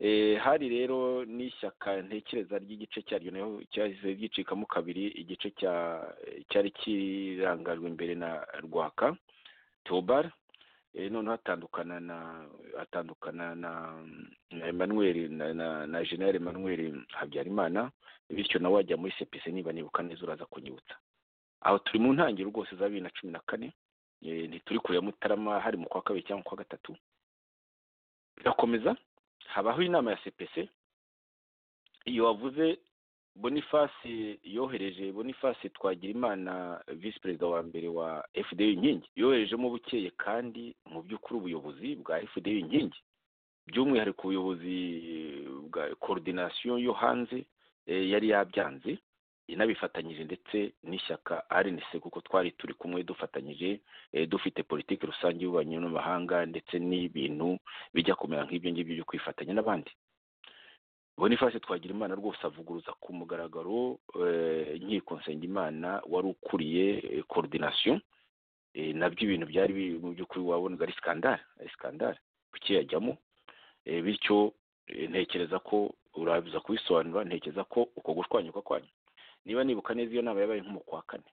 Eh, hari rero n'ishyaka ntekereza ry'igice cyaryo nayo cyahise ryicikamo kabiri igice cya cyari kirangajwe imbere na rwaka tobar eh, noneho atandukana na atandukana na, na emmanuel na, na, na general emmanuel habyarimana bityo nawe wajya muri cpc niba nibuka neza uraza kunyibutsa aho turi mu ntangiriro rwose za bibiri na cumi na kane eh, ntituri kure ya mutarama hari mu kwa kabiri cyangwa kwa gatatu birakomeza habaho inama ya cpc iyo wavuze boniface yohereje boniface twagirimana visi perezida wa mbere wa fda inkingi yoherejemo bukeye kandi mu by'ukuri ubuyobozi bwa fda inkingi by'umwihariko ubuyobozi bwa coordination yo hanze eh, yari yabyanze inabifatanyije ndetse n'ishyaka rnc kuko twari turi kumwe dufatanyije eh, dufite politiki rusange y'ububanyi n'amahanga ndetse n'ibintu bijya kumera nk'ibyo ngibyo byo kwifatanya n'abandi boniface twagira imana rwose avuguruza ku mugaragaro eh, nkiko nsengimana wari ukuriye eh, coordination eh, nabyo ibintu byari biri mu by'ukuri wabonaga ari skandale ari skandale ukiyajyamo eh, bityo eh, ntekereza ko urabiza kubisobanura ntekereza ko uko gushwanyuka kwanyu niba nibuka neza iyo nama yabaye nko mu kwa kane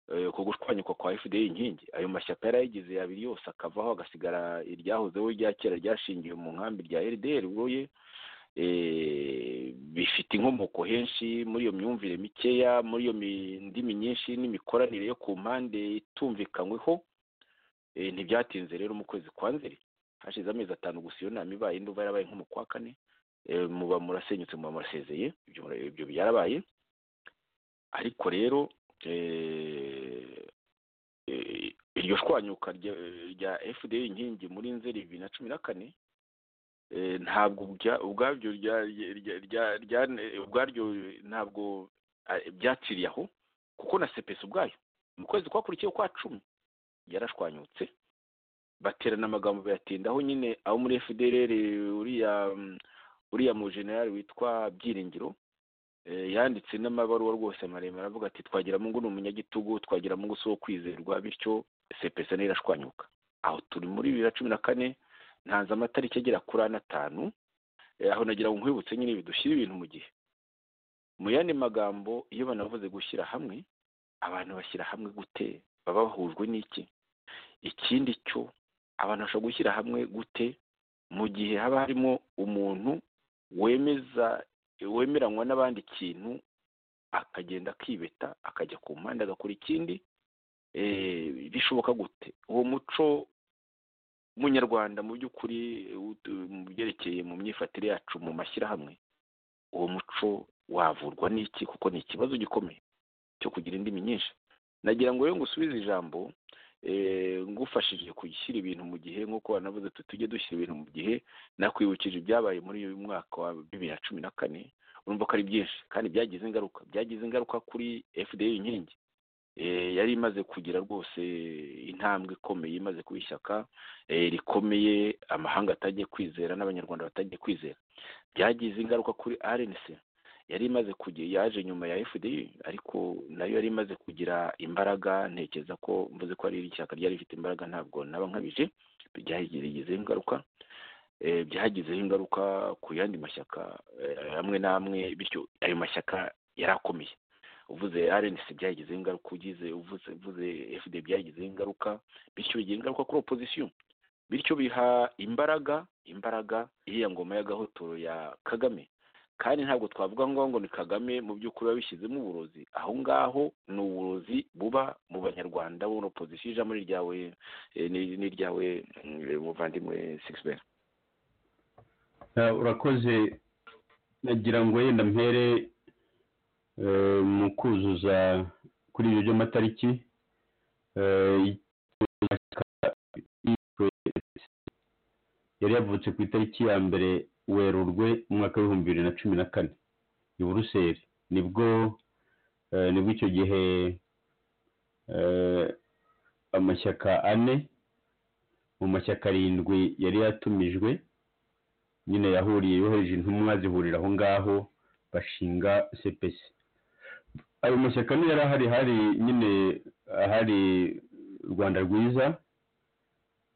Eh, uko gushwanyuka kwa fda inkingi ayo mashyaka yari ayigize yabiri yose akavaho agasigara iryahozeho rya kera ryashingiwe mu nkambi rya rdr ubuye bifite inkomoko henshi muri iyo myumvire mikeya muri iyo mi- ndimi nyinshi n'imikoranire yo ku mpande itumvikanyweho Eh, ntibyatinze rero mu kwezi kwa nzeri hashize amezi atanu gusa iyo nama ibaye indi uva yarabaye nko mu kwa kane eh, muba murasenyutse muba murasezeye ibyo mura- ibyo byarabaye ariko rero eh, eh, iryo shwanyuka rya- rya fda inkingi muri nzeri bibiri na cumi na kane eh, ntabwo ubwa- ubwabyo rya- rya- rya- rya- ubwaryo ntabwo eh, byaciriye aho kuko na sepesi ubwayo mu kwezi kwakurikiyeho kwa cumi yarashwanyutse baterana amagambo bayatindaho nyine abo muri fdrr uriya mm, uriya mujenerali witwa byiringiro eh, yanditse n'amabaruwa rwose maremare avuga ati twagira mungu ni umunyagitugu twagira mungu si uwo kwizerwa bityo sepesa nayo irashwanyuka aho turi muri bibiri na cumi na kane ntanze amatariki agera kuri ane atanu Eh, aho nagira ngo nkwibutse nyine ibi dushyire ibintu mu gihe mu yandi magambo iyo banavuze gushyira hamwe abantu bashyira hamwe gute baba bahujwe n'iki ikindi cyo abantu bashobora gushyira hamwe gute mu gihe haba harimo umuntu wemeza wemeranywa n'abandi ikintu akagenda akibeta akajya ku mpande agakora ikindi eh, bishoboka gute uwo muco munyarwanda mu by'ukuri eh, ut- mu byerekeye mu myifatire yacu mu mashyirahamwe uwo muco wavurwa n'iki kuko ni ikibazo gikomeye cyo kugira indimi nyinshi nagira ngo rero ngusubize ijambo eh, ngufashije gushyira ibintu mu gihe nk'uko wanavuze tuti tujye dushyira ibintu mu gihe nakwibukije ibyabaye muri uyu mwaka wa bibiri na cumi na kane urumva ko ari byinshi kandi byagize ingaruka byagize ingaruka kuri fda inkingi Eh, yari imaze kugira rwose intambwe ikomeye imaze kuba ishyaka eh, rikomeye amahanga atagiye kwizera n'abanyarwanda batagiye kwizera byagize ingaruka kuri rnc yari imaze kugira yaje nyuma ya fdi ariko nayo yari imaze kugira imbaraga ntekereza ko mvuze ko ari ishyaka ryari rifite imbaraga ntabwo naba nkabije byagize ingaruka eh, byagizeho ingaruka ku yandi mashyaka eh, amwe n'amwe bityo ayo mashyaka yarakomeye uvuze rnc byagizeho ingaruka ugize uvuze uvuze fd byagizeho ingaruka bityo bigira ingaruka kuri opozisiyo bityo biha imbaraga imbaraga iriya ngoma y'agahotoro ya kagame kandi ntabwo twavuga ngo ngo ni kagame mu by'ukuri wabishyizemo uburozi aho ngaho ni uburozi buba mu banyarwanda bo opozisiyo ijambo ni iryawe eh, ni- ni iryawe mm, muvandimwe sixbert Eh, urakoze nagira ngo wenda mpere eh, mu kuzuza kuri ibyo by'amatariki eh, yari yavutse ku itariki ya mbere werurwe mu mwaka w'ibihumbi bibiri na cumi na kane i buruseli nibwo eh, nibwo icyo gihe eh, amashyaka ane mu mashyaka arindwi yari yatumijwe nyine yahuriye yohereje intumwa zihurira aho ngaho bashinga cpc ayo mashyaka niyo yari ahari hari nyine ahari rwanda rwiza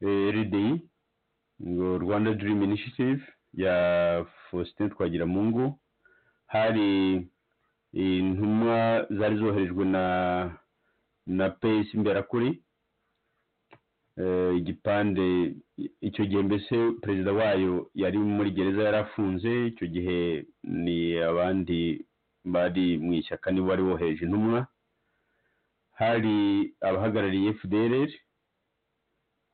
eh, rdi ngo rwanda dream initiative ya faustin twagiramungu hari intumwa zari zoherejwe na na pesi imberakuri eh, igipande icyo gihe mbese perezida wayo yari muri gereza yari afunze icyo gihe ni abandi bari mu ishyaka nibo wari wohereje intumwa hari abahagarariye fdr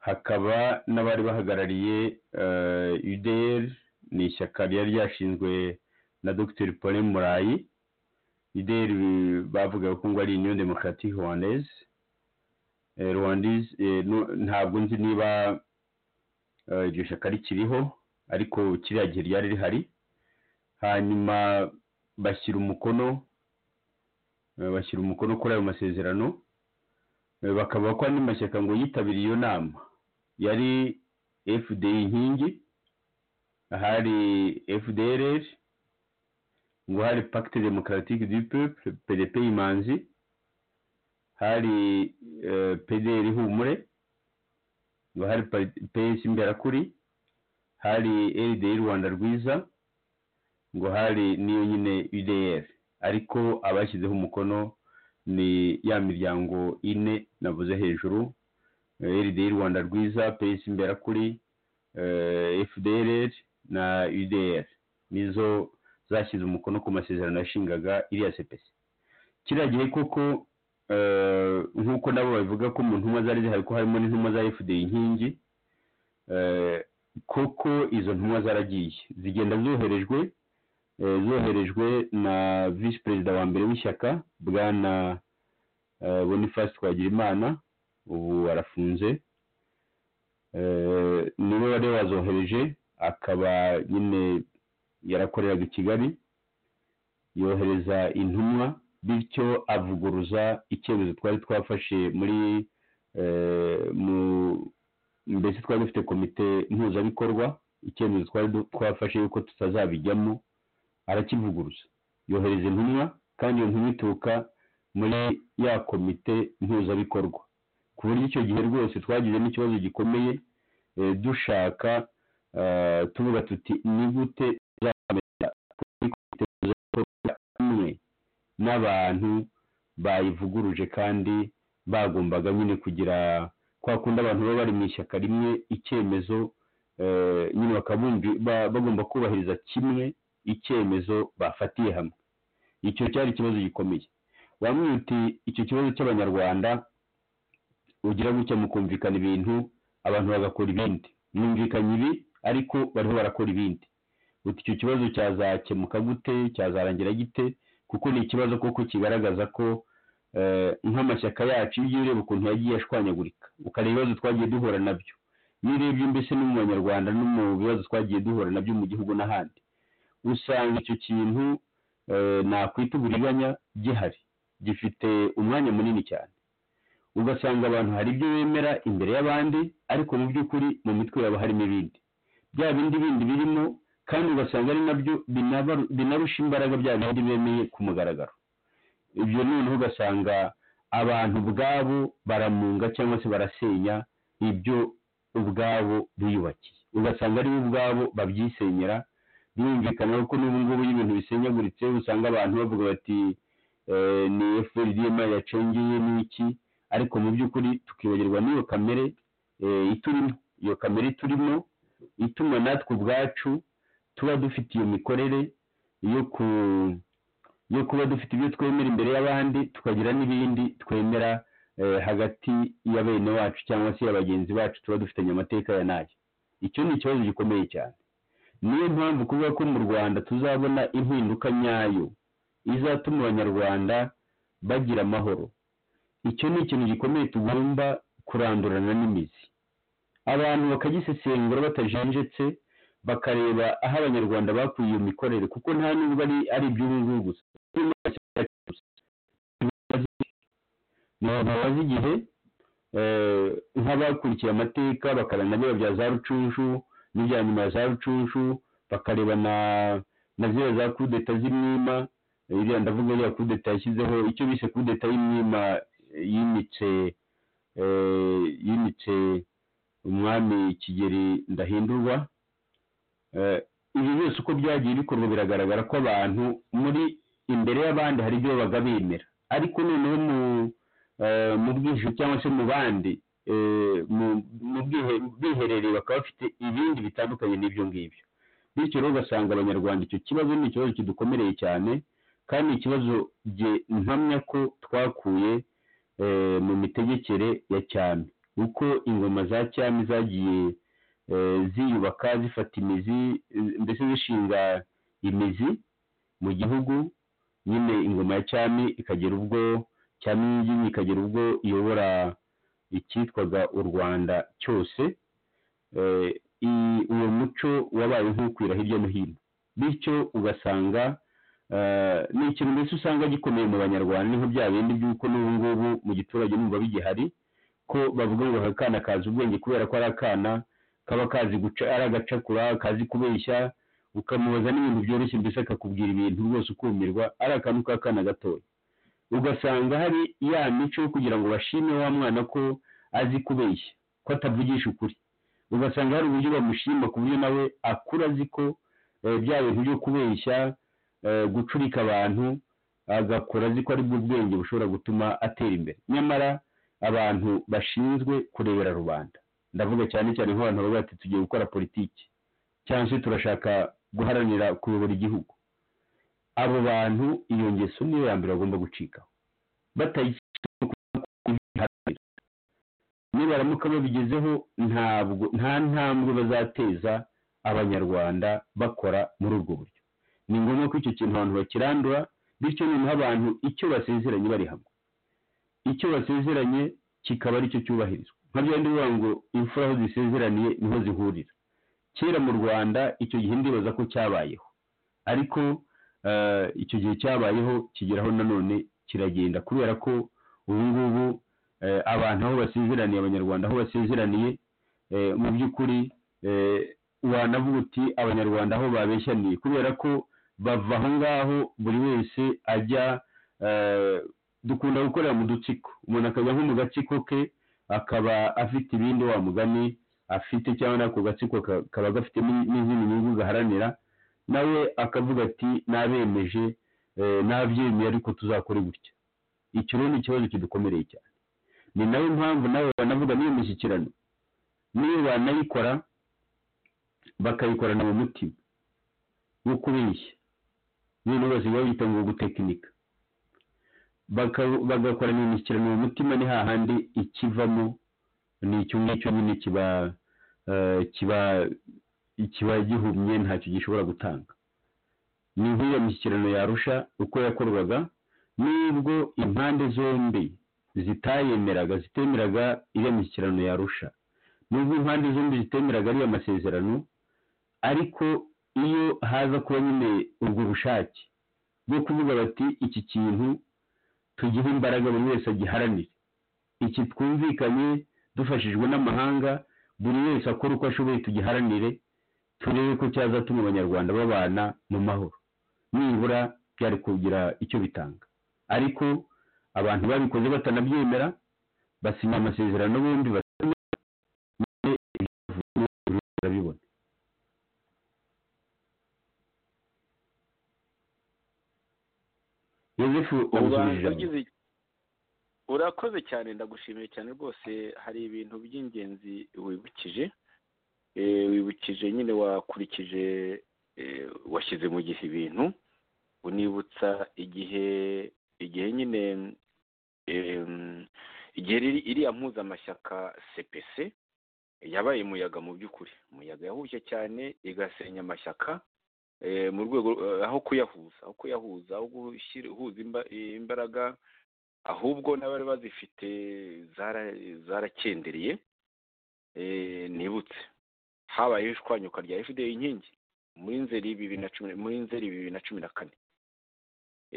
hakaba n'abari bahagarariye eh, udr ni ishyaka ryari ryashinzwe na dr paulin murayi udr bavugaga ko ngo ari union democratique rwandaise Eh, rwandaise eh, nu- ntabwo nzi niba eh, iryo shyaka rikiriho ariko kiriya gihe ryari rihari hanyuma bashyira umukono eh, bashyira umukono kuri ayo masezerano eh, bakavuga ko andi mashyaka ngo yitabiriye iyo nama yari fdi inkingi ahari fdrr ngo hari pacte democratique du peuple pdp imanzi hari eh, pdr humure ngo hari pa- PS imberakuri hari LDR Rwanda rwiza ngo hari niyo nyine UDR ariko abashyizeho umukono ni ya miryango ine navuze hejuru eh, LDR Rwanda rwiza PS imberakuri eh, FDLR na UDR nizo zashyize umukono ku masezerano yashingaga iriya CPC kiriya gihe koko eh, nk'uko nabo babivuga ko mu ntumwa zari zihari ko harimo n'intumwa za fda inkingi eh, kuko izo ntumwa zaragiye zigenda zoherejwe eh, zoherejwe na visi perezida wa mbere w'ishyaka bwana eh, boniface twagirimana ubu arafunze eh, niwe wari wazohereje akaba nyine yarakoreraga i kigali yohereza intumwa bityo avuguruza icyemezo twari twafashe muri eh, mu- mbese twari dufite komite mpuzabikorwa icyemezo twari du- twafashe yuko tutazabijyamo arakivuguruza yohereza intumwa kandi iyo ntumwa ituruka muri ya komite mpuzabikorwa ku buryo icyo gihe rwose twagize n'ikibazo gikomeye eh, dushaka eh, tuvuga tuti ni gute tuzamenya kuri komite mpuzabikorwa imwe n'abantu bayivuguruje kandi bagombaga nyine kugira kwa kundi abantu baba bari mu ishyaka rimwe icyemezo eh, nyine bakaba bumvi- ba- bagomba kubahiriza kimwe icyemezo bafatiye hamwe icyo cyari ikibazo gikomeye wamwiye uti icyo kibazo cy'abanyarwanda ugira gutya mu kumvikana ibintu abantu bagakora ibindi mwumvikanye ibi ariko bariho barakora ibindi uti icyo kibazo cyazakemuka gute cyazarangira gite kuko ni ikibazo koko kigaragaza ko eh, nk'amashyaka yacu iyo ureba ukuntu yagiye ashwanyagurika ukareba ibibazo twagiye duhura nabyo iyo urebye mbese no mu banyarwanda no mu bibazo twagiye duhura nabyo mu gihugu n'ahandi usanga icyo kintu eh, nakwita uburiganya gihari gifite umwanya munini cyane ugasanga abantu hari ibyo bemera imbere y'abandi ariko mu by'ukuri mu mitwe yabo harimo ibindi bya bindi bindi birimo kandi ugasanga ari nabyo binaba- binarusha imbaraga bya bindi bemeye ku mugaragaro ibyo noneho ugasanga abantu ubwabo baramunga cyangwa se barasenya ibyo ubwabo biyubakiye ugasanga aribo ubwabo babyisenyera birumvikana ko n'ubu ngubu iyo ibintu bisenyaguritse usanga abantu bavuga bati eh, ni FLDM yacengeye n'iki ariko mu by'ukuri tukibagirwa n'iyo kamere eh, iturimo iyo kamere iturimo ituma natwe ubwacu tuba dufite iyo mikorere yo ku yo kuba dufite ibyo twemera imbere y'abandi tukagira n'ibindi twemera eh, hagati ya bene wacu cyangwa se ya bagenzi bacu tuba dufitanye amateka ya nayo icyo ni ikibazo gikomeye cyane niyo mpamvu kuvuga ko mu rwanda tuzabona impinduka nyayo izatuma abanyarwanda bagira amahoro icyo ni ikintu gikomeye tugomba kurandurana n'imizi abantu bakagisesengura batajenjetse bakareba aho abanyarwanda bakuye iyo mikorere kuko nta nubwo ari ari iby'ubu ngubu gusa ntibabaze igihe eh, nk'abakurikiye amateka bakareba na biriya bya za rucunshu n'ibya nyuma ya za rucunshu bakareba na na ziriya za kudeta z'imwima iriya ndavuga iriya kudeta yashyizeho icyo bise kudeta y'imwima eh, yimitse eh, yimitse umwami kigeri ndahindurwa Eh, ibi byose uko byagiye bikorwa biragaragara ko abantu muri imbere y'abandi hari ibyo babaga bemera ariko noneho mu eh, mu bwishyu cyangwa se mu bandi eh, mu- mu bwihe- biherereye bakaba bafite ibindi bitandukanye n'ibyo ngibyo bityo rero ugasanga abanyarwanda icyo kibazo ni ikibazo kidukomereye cyane kandi ni ikibazo jye mpamya ko twakuye eh, mu mitegekere ya cyami uko ingoma za cyami zagiye eh, ziyubaka zifata imizi eh, mbese zishinga imizi mu gihugu nyine ingoma ya cyami ikagera ubwo cyami y'ingingi ikagera ubwo iyobora icyitwaga u rwanda cyose eh, i- uwo muco wabaye nk'ukwira hirya no hino bityo ugasanga eh, ni ikintu mbese usanga gikomeye mu banyarwanda ni nka bya bindi by'uko n'ubu ngubu mu giturage numva bigihari ko bavuga ngo aka kana kazi ubwenge kubera ko ari akana kaba kazi guca ari agacakura kazi kubeshya ukamubaza n'ibintu byoroshye mbese akakubwira ibintu rwose ukumirwa ari akantu k'akana gatoya ugasanga hari ya mico yo kugira ngo bashime wa mwana ko azi kubeshya ko atavugisha ukuri ugasanga hari uburyo bamushima ku buryo nawe akura azi ko eh, bya bintu byo kubeshya eh, gucurika abantu agakora azi ko ari bwo bwenge bushobora gutuma atera imbere nyamara abantu bashinzwe kurebera rubanda ndavuga cyane cyane nk'abantu bavuga bati tugiye gukora politiki cyangwa se turashaka guharanira kuyobora igihugu abo bantu iyo ngeso niyo ya mbere bagomba gucikaho batayishyira nibaramuka babigezeho ntabwo nta ntambwe bazateza abanyarwanda bakora muri ubwo buryo ni ngombwa ko icyo kintu abantu bakirandura bityo noneho abantu icyo basezeranye bari hamwe icyo basezeranye kikaba aricyo cyubahirizwa nka bya bindi bivuga ngo imfura aho zisezeraniye niho zihurira kera mu rwanda icyo gihe ndibaza ko cyabayeho ariko eh, icyo gihe cyabayeho kigeraho nanone kiragenda kubera ko ubu ngubu eh, abantu aho basezeraniye abanyarwanda aho basezeraniye eh, mu by'ukuri eh, wanavuga uti abanyarwanda aho babeshyaniye kubera ko bava aho ngaho buri wese ajya eh, dukunda gukorera mu dutsiko umuntu akajya nko mu gatsiko ke akaba afite ibindi wa mugani afite cyangwa ako gatsiko ka- kaba gafite ni- n'izindi nyungu gaharanira nawe akavuga ati nabemeje eh, nabyemeye ariko tuzakore gutya icyo rero ni ikibazo kidukomereye cyane ni nayo mpamvu nawe banavuga n'iyo mishyikirano niyo banayikora bakayikorana mu mutima wo kubeshya ibintu bose biba bita ngo gutekinika baka- bagakorana imishyikirano mu mutima ni hahandi ikivamo ni icyo ngicyo nyine kiba eh, kiba kiba gihumye ntacyo gishobora gutanga ni nk'iyo mishyikirano yarusha uko yakorwaga n'ubwo impande zombi zitayemeraga zitemeraga iyo mishyikirano yarusha n'ubwo impande zombi zitemeraga ariya masezerano ariko iyo haza kuba nyine ubwo bushake bwo kuvuga bati iki kintu tugihe imbaraga buri wese agiharanire iki twumvikanye dufashijwe n'amahanga buri wese akora uko ashoboye tugiharanire turebe ko cyazatuma abanyarwanda babana mu mahoro nibura byari kugira icyo bitanga ariko abantu babikoze batanabyemera basinya amasezerano bombi batemera none ibyo barabibona yozefu Urwanda wamusubije ijambo. ugize- urakoze cyane ndagushimiye cyane rwose hari ibintu by'ingenzi wibukije Eh, wibukije nyine wakurikije eh, washyize mu gihe ibintu unibutsa igihe igihe nyine em, igihe riri- iriya mpuzamashyaka cpc yabaye umuyaga mu by'ukuri umuyaga yahushye cyane igasenya amashyaka eh, mu rwego eh, aho kuyahuza aho kuyahuza aho gushyira uhuza imba- imbaraga ahubwo n'abari bazifite zara- zarakendereye eh, nibutse habayeho ishwanyuka rya fda inkingi muri nzeri bibiri na cumi muri nzeri bibiri na cumi na kane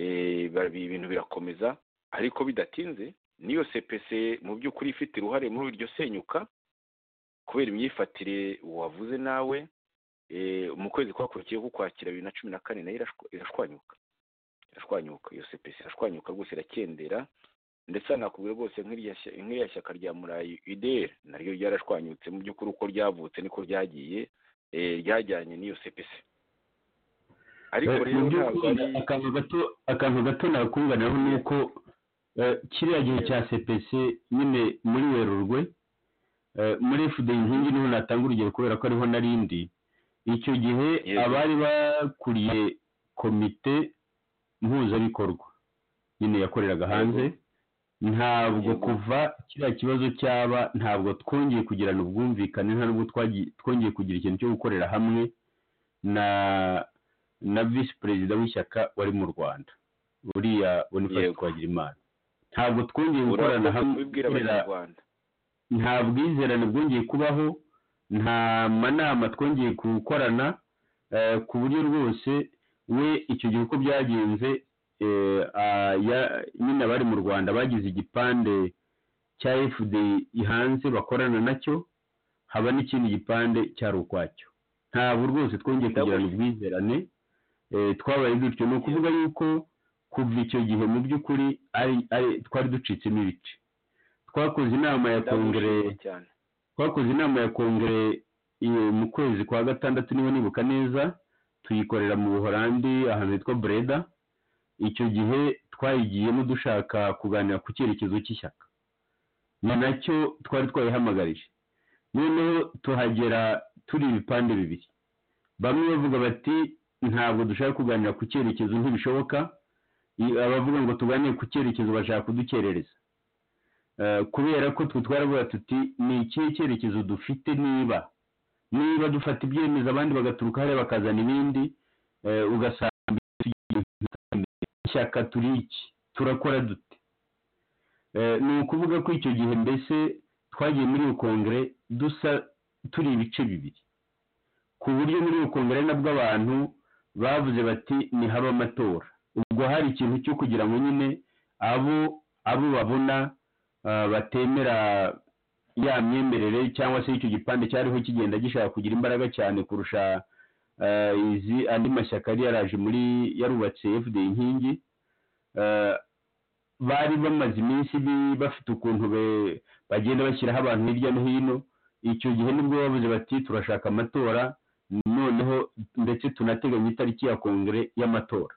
Eh, ba- ibintu birakomeza ariko bidatinze niyo cpc mu by'ukuri ifite uruhare muri iryo senyuka kubera imyifatire wavuze nawe eh, mu kwezi kwakurikiyeho kukwakira bibiri na cumi na kane nayo irashwa- irashwanyuka irashwanyuka iyo sepesi irashwanyuka rwose irakendera ndetse hanakubwira rwose nk'irya shy- nk'irya shyaka rya murayi ideri naryo ryarashwanyutse mu by'ukuri uko ryavutse niko ryagiye eh, ryajyanye n'iyo sepesi ariko Eh, rero mu ntabwo by'ukuri ari akantu gato akantu gato nakunganiraho ni uko eh, kiriya gihe cya cpc nyine muri werurwe eh, muri fda inkingi niho natanga urugero kubera ko ariho narindi icyo gihe Yes. abari bakuriye komite mpuzabikorwa nyine yakoreraga hanze ntabwo Yego. kuva kiriya kibazo cyaba ntabwo twongeye kugirana ubwumvikane nta nubwo twagi- twongeye kugira ikintu cyo gukorera hamwe na na visi perezida w'ishyaka wari mu rwanda uriya bonifasi Yego. twagirimana ntabwo twongeye gukorana urakoze hamwe kubibwira gukorera- abanyarwanda nta bwizerane bwongeye kubaho nta manama twongeye gukorana eh, ku buryo rwose we icyo gihe uko byagenze eh, ah, ya- nyine abari mu rwanda bagize igipande cya fd hanze bakorana nacyo haba n'ikindi gipande cyari ukwacyo ntabwo rwose twongeye kugirana ubwizerane eh, twabaye dutyo ni ukuvuga yuko kuva icyo gihe mu by'ukuri ari- ari- twari ducitsemo ibice twakoze inama ya kongere ndagushimiye cyane twakoze inama ya kongere eh, mu kwezi kwa gatandatu niba nibuka neza tuyikorera mu buholandi ahantu hitwa breda icyo gihe twayigiyemo dushaka kuganira ku cyerekezo cy'ishyaka ni nacyo twari twayihamagarije noneho tuhagera turi ibipande bibiri bamwe bavuga bati ntabwo dushaka kuganira ku cyerekezo ntibishoboka I- abavuga ngo tuganire ku cyerekezo bashaka kudukerereza kubera ko twe twaravuga tuti ni ikihe cyerekezo dufite niba niba dufata ibyemezo abandi bagaturuka hariya bakazana ibindi ugasanga ishyaka turi iki turakora dute ni ukuvuga ko icyo gihe mbese twagiye muri iyo kongere dusa turi ibice bibiri ku buryo muri iyo kongere nabwo abantu bavuze bati ni haba amatora ubwo hari ikintu cyo kugira ngo nyine abo abo babona batemera ya myemerere cyangwa se icyo gipande cyariho kigenda gishaka kugira imbaraga cyane kurusha izi andi mashyaka yari yaraje muri yarubatse fda inkingi bari bamaze iminsi bafite ukuntu bagenda bashyiraho abantu hirya no hino icyo gihe nibwo bavuze bati turashaka amatora noneho ndetse tunateganya itariki ya kongere y'amatora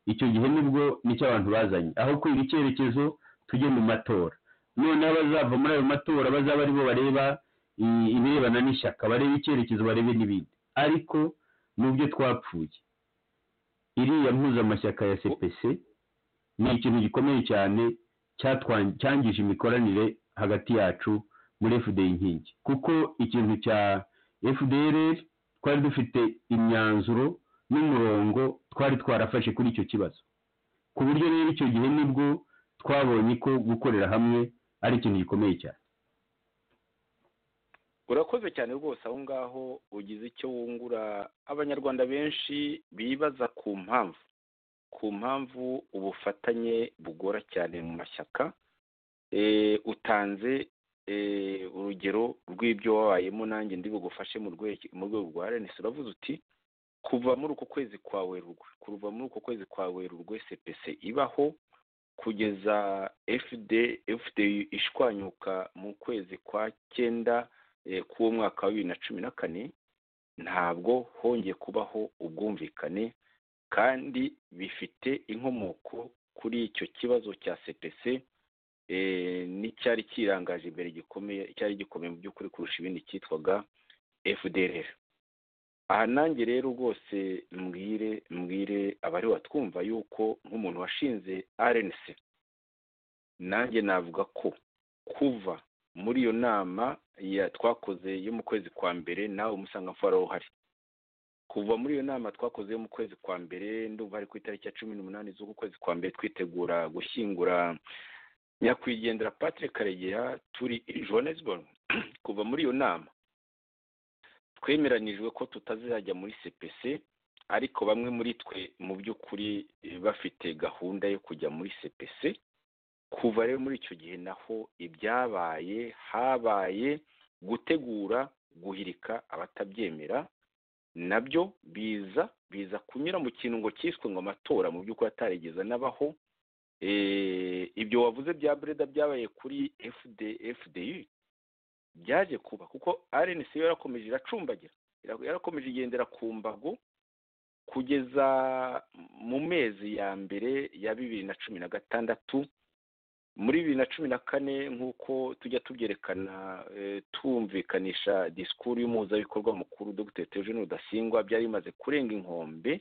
icyo gihe nibwo nicyo abantu bazanye aho kwiga icyerekezo tujye mu matora noneho abazava muri ayo matora bazaba aribo bareba ibirebana n'ishyaka bareba icyerekezo barebe n'ibindi ariko n'ubyo twapfuye iriya mpuzamashyaka ya cpc ni ikintu gikomeye cyane cyangije imikoranire hagati yacu muri fda inkingi kuko ikintu cya fdr twari dufite imyanzuro n'umurongo twari twarafashe kuri icyo kibazo ku buryo rero icyo gihe nibwo twabonye ko gukorera hamwe ari ikintu gikomeye cyane urakoze cyane rwose aho ngaho ugize icyo wungura abanyarwanda benshi bibaza ku mpamvu ku mpamvu ubufatanye bugora cyane mu mashyaka utanze urugero rw'ibyo wabayemo nanjye ndi bugufashe mu rwego rwa renesi uravuze uti kuva muri uko kwezi kwa werurwe kuva muri uko kwezi kwa werurwe cpc ibaho kugeza fda ishwanyuka mu kwezi kwa cyenda k'uwo mwaka wa bibiri na cumi na kane ntabwo hongeye kubaho ubwumvikane kandi bifite inkomoko kuri icyo kibazo cya cpc n'icyari kirangaje imbere gikomeye cyari gikomeye mu by'ukuri kurusha ibindi cyitwaga fdr aha nanjye rero rwose mbwire mbwire abari batwumva yuko nk'umuntu washinze rnc nanjye navuga ko kuva muri iyo nama twakoze yo mu kwezi kwa mbere nawe umusanga mfora uhari kuva muri iyo nama twakoze yo mu kwezi kwa mbere ndumva ari ku itariki ya cumi n'umunani z'uku kwezi kwa mbere twitegura gushyingura nyakwigendera patrick karegera turi johannesburg kuva muri iyo nama twemeranijwe ko tutazajya muri cpc ariko bamwe muri twe mu by'ukuri bafite gahunda yo kujya muri cpc kuva rero muri icyo gihe naho ibyabaye habaye gutegura guhirika abatabyemera nabyo biza biza kunyura mu kintu ngo cyiswe ngo amatora mu by'ukuri atarigeze n'abaho ibyo wavuze bya breda byabaye kuri fdu byaje kuba kuko rnc yo yarakomeje iracumbagira yarakomeje igendera ku mbago kugeza mu mezi ya mbere ya bibiri na cumi na gatandatu muri bibiri na cumi na kane nk'uko tujya tubyerekana tumvikanisha disikuru y'umuhuzabikorwa mukuru dr Theogene rudasingwa byari bimaze kurenga inkombe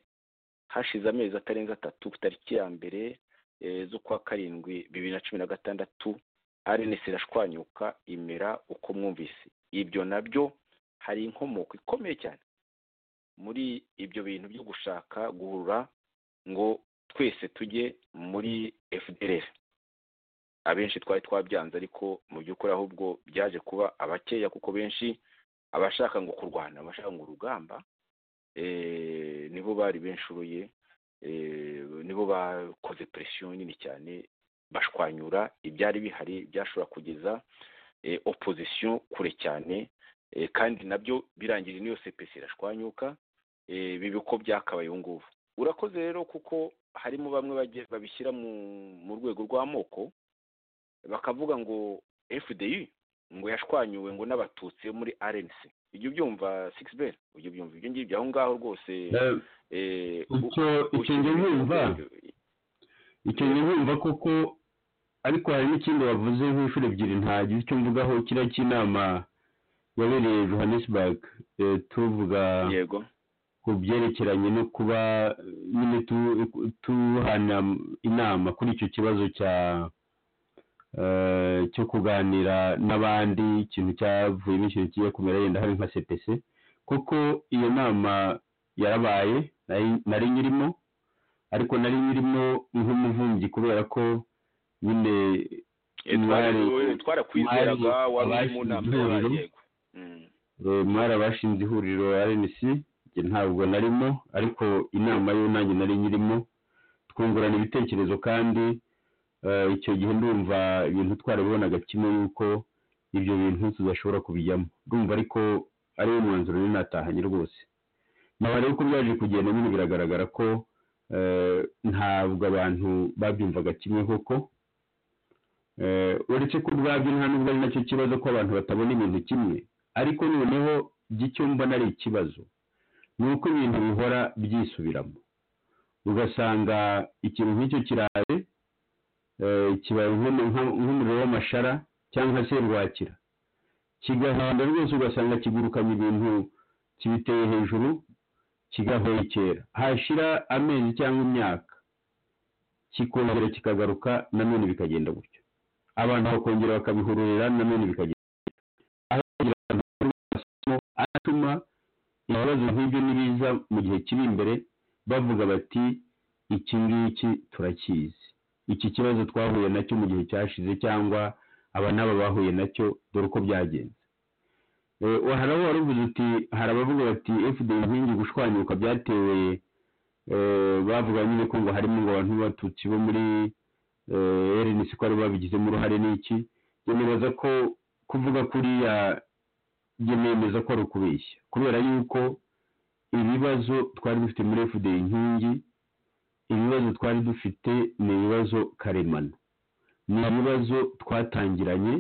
hashize amezi atarenze atatu ku tariki ya mbere z'ukwa karindwi bibiri na cumi na gatandatu arenesi irashwanyuka imera uko mwumvise ibyo nabyo hari inkomoko ikomeye cyane muri ibyo bintu byo gushaka guhura ngo twese tujye muri fdr abenshi twari twabyanze ariko mu by'ukuri ahubwo byaje kuba abakeya kuko benshi abashaka ngo kurwana abashaka ngo urugamba nibo bari benshuruye nibo bakoze presiyo nini cyane bashwanyura ibyari bihari byashobora kugeza opozisiyo kure cyane kandi nabyo birangije n'iyo cpc irashwanyuka bibi ko byakabaye ubu ngubu urakoze rero kuko harimo bamwe babishyira mu rwego rw'amoko bakavuga ngo fdi ngo yashwanyuwe ngo n'abatutsi muri rnc ujya ubyumva sixbel ujya ubyumva ibyo ngibyo aho ngaho rwose icyo ngibyo icyo nkumva koko ariko hari n'ikindi wavuze nk'inshuro ebyiri ntagize icyo mvugaho kiriya cy'inama yabereye johannesburg tuvuga ku byerekeranye no kuba nyine tuhana inama kuri icyo kibazo cya eh, cyo kuganira n'abandi ikintu cyavuyemo ikintu kigiye kumera yenda hari nka cpc kuko iyo nama yarabaye nari- nari nyirimo ariko nari nyirimo nk'umuvumbyi kubera ko nyine mwari- twarakwizeraga mwari wari uri mu nama abashinze y'abaye ihuriro. yego Mm. Eh, mwari abashinze ihuriro rnc njye ntabwo narimo ariko inama yo nanjye nari nyirimo twungurana ibitekerezo kandi eh, icyo gihe ndumva ibintu twarabibonaga kimwe yuko ibyo bintu tudashobora kubijyamo ndumva ariko ariwo mwanzuro rero natahanye rwose nyuma rero uko byaje kugenda nyine biragaragara ko eh, ntabwo abantu babyumvaga kimwe koko Eh, uretse ko ubwabyo nta nubwo ari nacyo kibazo ko abantu batabona ibintu kimwe ariko noneho by'icyo mbona ari ikibazo ni uko ibintu bihora byisubiramo ugasanga ikintu nk'icyo kiraye eh, kibaye nk'umu- nka- nk'umuriro w'amashara cyangwa se rwakira kigahanda rwose ugasanga kigurukanye ibintu kibiteye hejuru kigahwekera hashira amezi cyangwa imyaka kikongera kikagaruka nanone bikagenda gutyo abantu bakongera bakabihururira nanone bikagenda atuma ibibazo nk'ibyo nibiza mu gihe kiri imbere bavuga bati iki ngiki turakizi iki kibazo twahuye nacyo mu gihe cyashize cyangwa aba n'aba bahuye nacyo dore uko byagenze Eh, harabo waravuze uti hari abavuga bati fda inkingi gushwanyuka byatewe eh, bavuga nyine ko ngo harimo ngo abantu b'abatutsi bo muri eh, rnc ko ari babigizemo uruhare n'iki Njye nibaza ko kuvuga kuriya njye nemeza ko ari ukubeshya kubera yuko ibibazo twari dufite muri fda inkingi ibibazo twari dufite ni ibibazo karemano ni ibibazo twatangiranye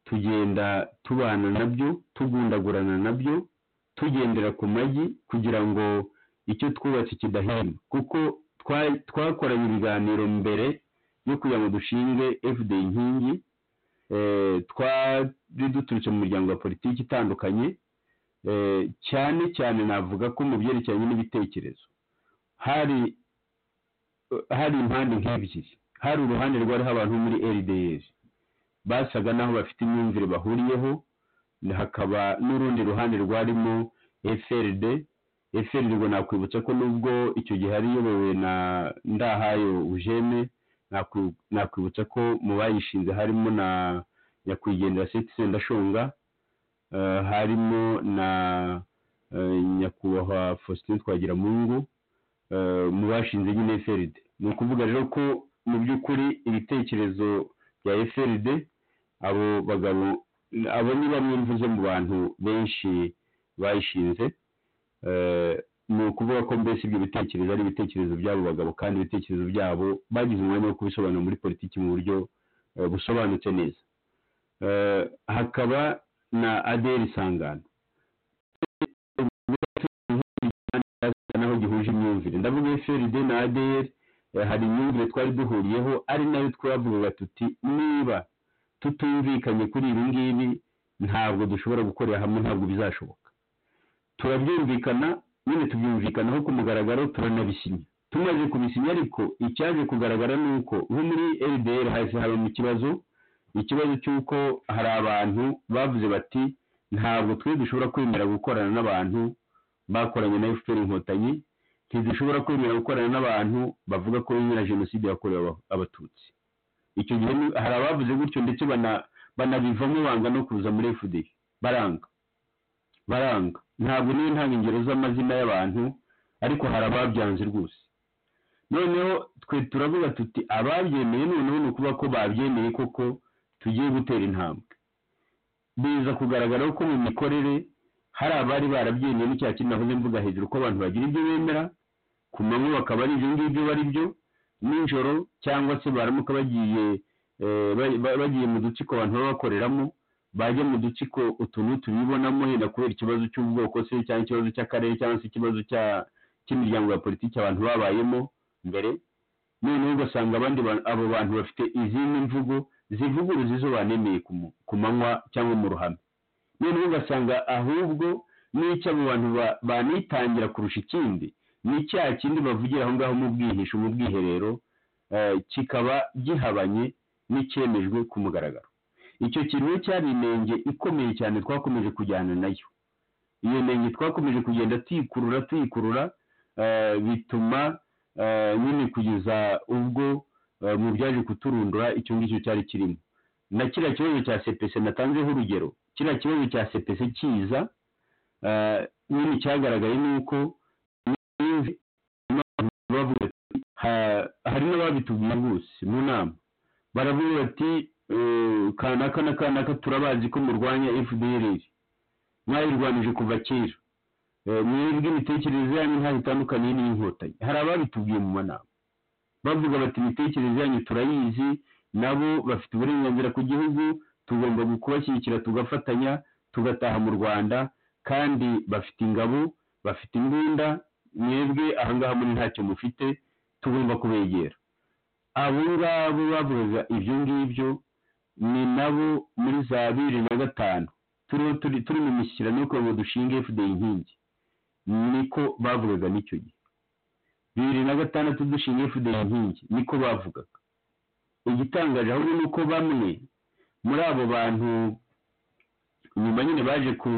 tugenda tubana nabyo tugundagurana nabyo tugendera ku magi kugira ngo icyo twubatse kidahema kuko twa- twakoranye ibiganiro mbere yo kugira ngo dushinge fda inkingi eh, twari duturutse mu miryango ya politiki itandukanye eh, cyane cyane navuga ko mu byerekeranye n'ibitekerezo hari hari impande nk'ebyiri hari uruhande rwariho abantu bo muri rdr basaga n'aho bafite imyumvire bahuriyeho hakaba n'urundi ruhande rwarimo frd frd ngo nakwibutsa ko nubwo icyo gihe yari iyobowe na ndahayo ujene nakwi- nakwibutsa ko mu bayishinze harimo na nyakwigendera setise ndashonga eh, harimo na eh, nyakubahwa faustin twagiramungu eh, mu bashinze nyine frd ni ukuvuga rero ko mu by'ukuri ibitekerezo bya frd abo bagabo abo ni bamwe mvuze mu bantu benshi bayishinze Eh, ni ukuvuga ko mbese ibyo bitekerezo ari ibitekerezo by'abo bagabo kandi ibitekerezo byabo bagize umwanya wo kubisobanura muri politiki mu buryo eh, busobanutse neza Eh, hakaba na aderi sangano naho gihuje imyumvire ndavuga frd na aderi hari imyumvire twari duhuriyeho ari nayo twavugaga tuti niba tutumvikanye kuri ibi ngibi ntabwo dushobora gukorera hamwe ntabwo bizashoboka turabyumvikana nyine tubyumvikanaho ku mugaragaro turanabisinya tumaze kubisinya ariko icyaje kugaragara ni uko nko muri ldr hahise habamo ikibazo ikibazo cy'uko hari abantu bavuze bati ntabwo twe dushobora kwemera gukorana n'abantu bakoranye na fpr inkotanyi ntidushobora kwemera gukorana n'abantu bavuga ko bemera jenoside yakorewe aba- abatutsi icyo gihe ni- hari abavuze gutyo ndetse bana- banabivamo banga no kuza muri fda baranga baranga ntabwo niyo ntanga ingero z'amazina y'abantu ariko hari ababyanze rwose noneho twe turavuga tuti ababyemeye noneho ni ukuvuga ko babyemeye koko tugiye gutera intambwe biza kugaragara ko mu mikorere hari abari barabyemeye ni cya kintu nahoze mvuga hejuru ko abantu bagira ibyo bemera ku manywa bakaba ari ibyo ngibyo bari byo nijoro cyangwa se baramuka bagiye eh, ba- ba- bagiye mu dutsiko abantu baba bakoreramo bajya mu dutsiko utu n'utu bibonamo yenda kubera ikibazo cy'ubwoko se cyangwa ikibazo cy'akarere cyangwa se ikibazo cya- cy'imiryango ya politiki abantu babayemo mbere noneho ugasanga abandi ba- abo bantu bafite izindi mvugo zivuguruza izo banemeye ku mu- ku manywa cyangwa mu ruhame noneho ugasanga ahubwo n'icyo abo bantu ba- banitangira kurusha ikindi ni cya kindi bavugira aho ngaho mu bwihisho mu bwiherero eh, kikaba gihabanye n'icyemejwe ku mugaragaro icyo kiruhe cyari inenge ikomeye cyane twakomeje kujyana nayo iyo nenge twakomeje kugenda tuyikurura tuyikurura eh, bituma eh, nyine kugeza ubwo eh, mu byaje kuturundura icyo ngicyo cyari kirimo na kiriya kibazo cya sepese natanzeho urugero kiriya kibazo cya sepese kiza eh, nyine cyagaragaye ni uko bavuga ati ha- hari n'ababitubwiye rwose mu nama baravuga bati eh, kanaka na kanaka turabazi ko murwanya fdr mwayirwanije kuva kera Eh, mwebwe imitekerereze yanyu ntaho itandukaniye n'iy'inkotanyi hari ababitubwiye mu manama bavuga bati imitekerereze yanyu turayizi nabo bafite uburenganzira ku gihugu tugomba kubashyigikira tugafatanya tugataha mu rwanda kandi bafite ingabo bafite imbunda mwebwe ahangaha muri ntacyo mufite tugomba kubegera abo ngabo bavugaga ibyo ngibyo ni nabo muri za bibiri na gatanu turiho turi turi mu mishyikirano yo kugira ngo dushinge fda inkingi niko bavugaga n'icyo gihe bibiri na gatandatu dushinga fda inkingi niko bavugaga igitangaje ahubwo ni uko bamwe muri abo bantu nyuma nyine baje ku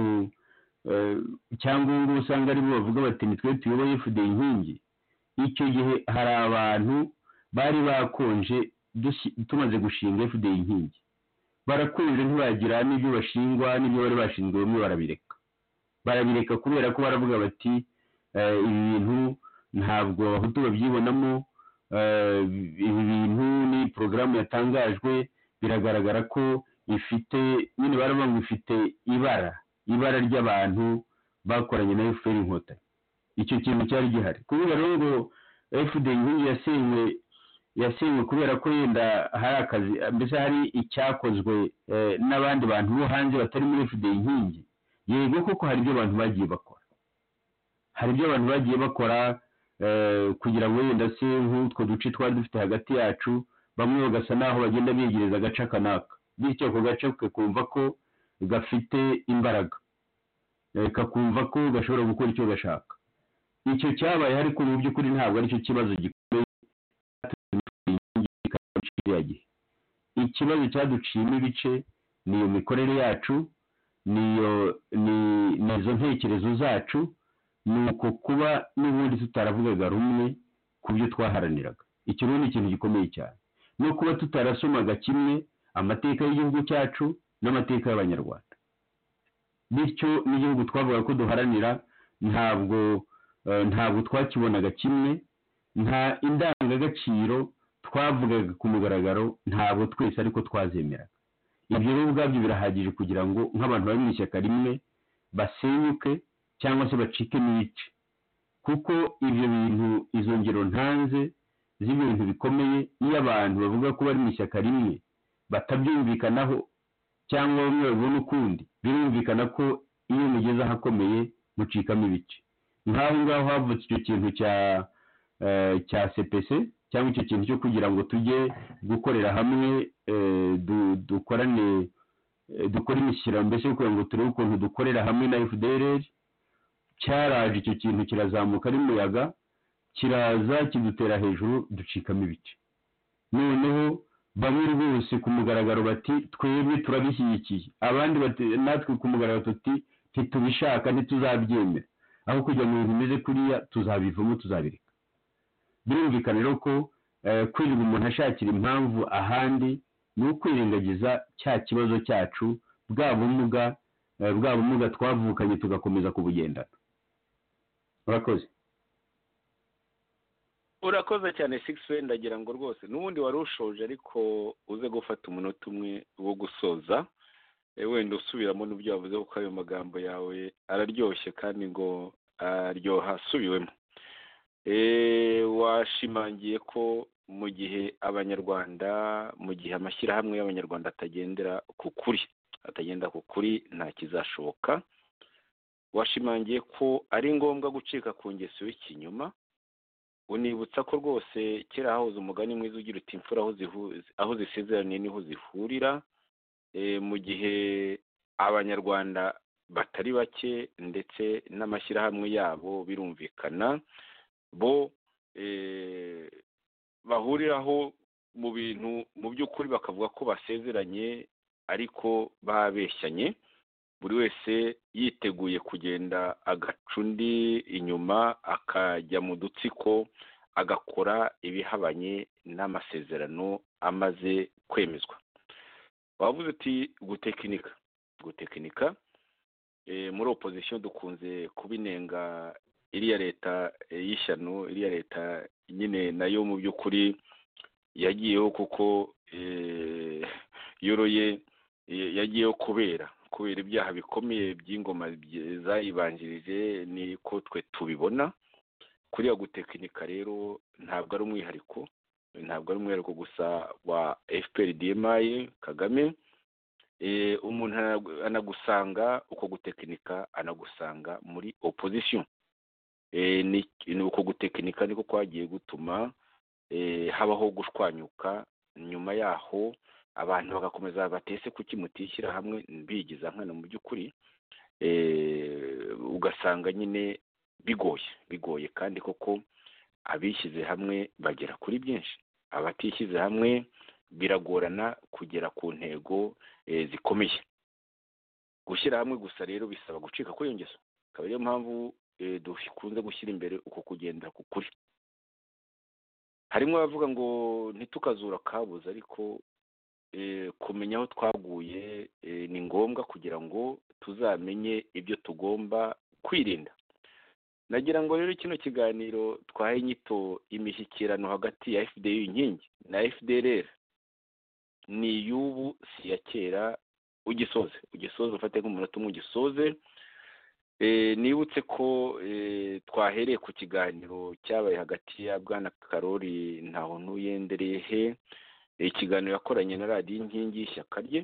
eh, cyangwa ubu ngubu usanga aribo bavuga bati nitwe tuyoboye fda inkingi icyo gihe hari abantu bari bakonje dushi- tumaze gushinga fda inkingi barakunze ntibagira n'ibyo bashingwa n'ibyo bari bashinzwe bamwe barabireka barabireka kubera ko baravuga bati "Eh, ibi bintu ntabwo abahutu babyibonamo eh, ibi bintu ni porogaramu yatangajwe biragaragara ko ifite nyine baravuga ngo ifite ibara ibara ry'abantu bakoranye na fpr inkotanyi icyo kintu cyari gihari kuvuga rero ngo fpr inkingi yasenywe yasenywe kubera ko yenda hari akazi mbese hari icyakozwe eh, n'abandi bantu bo hanze batari muri fda inkingi yego koko hari ibyo abantu bagiye bakora hari ibyo abantu bagiye bakora eh, kugira ngo wenda se nk'utwo duce twari dufite hagati yacu bamwe bagasa n'aho bagenda begereza agace aka n'aka bityo ako gace kakumva ko gafite imbaraga Eh, kakumva ko gashobora gukora icyo gashaka icyo cyabaye ariko mu by'ukuri ntabwo aricyo kibazo gikomeye kiriya gihe ikibazo cyaduciyemo ibice ni iyo mikorere yacu niyo ni ni izo ntekerezo zacu ni uko kuba n'ubundi tutaravugaga rumwe ku byo twaharaniraga iki rero ni ikintu gikomeye cyane no kuba tutarasomaga kimwe amateka y'igihugu cyacu n'amateka y'abanyarwanda bityo n'igihugu twavuga ko duharanira ntabwo eh, ntabwo twakibonaga kimwe nta indangagaciro twavugaga ku mugaragaro ntabwo twese ariko twazemeraga ibyo rero ubwabyo birahagije kugira ngo nk'abantu bari mu ishyaka rimwe basenyuke cyangwa se bacike n'ice kuko ibyo bintu izo ngero ntanze z'ibintu bikomeye iyo abantu bavuga ko bari mu ishyaka rimwe batabyumvikanaho cyangwa bamwe babona ukundi birumvikana ko iyo mugeze ahakomeye mucikamo ibice nk'aho ngaho havutse icyo kintu cya eh, cya sepese cyangwa icyo kintu cyo kugira ngo tujye gukorera hamwe eh, du- dukorane eh, dukore imishyikirano mbese yo kugira ngo turebe ukuntu dukorera hamwe na fdr cyaraje icyo kintu kirazamuka ari umuyaga kiraza kidutera hejuru ducikamo ibice noneho bamwe rwose ku mugaragaro bati twebwe turabishyigikiye abandi bati natwe ku mugaragaro tuti ntitubishaka ntituzabyemera aho kujya mu bintu bimeze kuriya tuzabivamo tuzabireka birumvikana rero ko eh, kwirirwa umuntu ashakira impamvu ahandi ni ukwirengagiza cya kibazo cyacu bwa bumuga eh, bwa bumuga twavukanye tugakomeza kubugendana urakoze urakoze cyane sigisi ndagira ngo rwose n'ubundi wari ushoje ariko uze gufata umunota umwe wo gusoza eh, wenda usubiramo n'ibyo wavuze kuko ayo magambo yawe araryoshye kandi ngo aryoha asubiwemo Eh, washimangiye ko mu gihe abanyarwanda mu gihe amashyirahamwe y'abanyarwanda atagendera ku kuri atagenda ku kuri nta kizashoboka washimangiye ko ari ngombwa gucika ku ngeso y'ikinyuma unibutsa ko rwose kera hahoze umugani mwiza ugira uti imfura aho zihu- aho zisezeraniye niho zihurira Eh, mu gihe abanyarwanda batari bake ndetse n'amashyirahamwe yabo birumvikana bo eh, bahuriraho mu bintu mu by'ukuri bakavuga ko basezeranye ariko babeshyanye buri wese yiteguye kugenda agaca undi inyuma akajya mu dutsiko agakora ibihabanye n'amasezerano amaze kwemezwa wavuze uti gutekinika gutekinika eh, muri opozisiyo dukunze kubinenga iriya leta eh, y'ishyano iriya leta nyine nayo mu by'ukuri yagiyeho kuko eh, yoroye eh, yagiyeho kubera kubera ibyaha bikomeye by'ingoma bye- zayibanjirije niko twe tubibona kuriya gutekinika rero ntabwo ari umwihariko ntabwo ari umwihariko gusa wa fpr dmi kagame Eh, umuntu ana- anagusanga uko gutekinika anagusanga muri opposition Eh, ni ni uko gutekinika niko kwagiye gutuma eh, habaho gushwanyuka nyuma yaho abantu bagakomeza batese kuki mutishyira hamwe bigiza nkana mu by'ukuri eh, ugasanga nyine bigoye bigoye kandi koko abishyize hamwe bagera kuri byinshi abatishyize hamwe biragorana kugera ku ntego eh, zikomeye gushyira hamwe gusa rero bisaba gucika kuri iyo ngeso akaba ariyo mpamvu eh, dukunze gushyira imbere uko kugendera ku kuri harimo abavuga ngo ntitukazura akabuze ariko eh, kumenya aho twaguye eh, ni ngombwa kugira ngo tuzamenye ibyo tugomba kwirinda nagira ngo rero kino kiganiro twahe inyito imishyikirano hagati ya fda inkingi na fdrr ni iy'ubu si iya kera ugisoze ugisoze ufate nk'umunota umwe ugisoze Eh, nibutse ko eh, twahereye ku kiganiro cyabaye hagati ya bwana karori ntaho ntuyendereye he ikiganiro yakoranye na radiyo inkingi y'ishyaka rye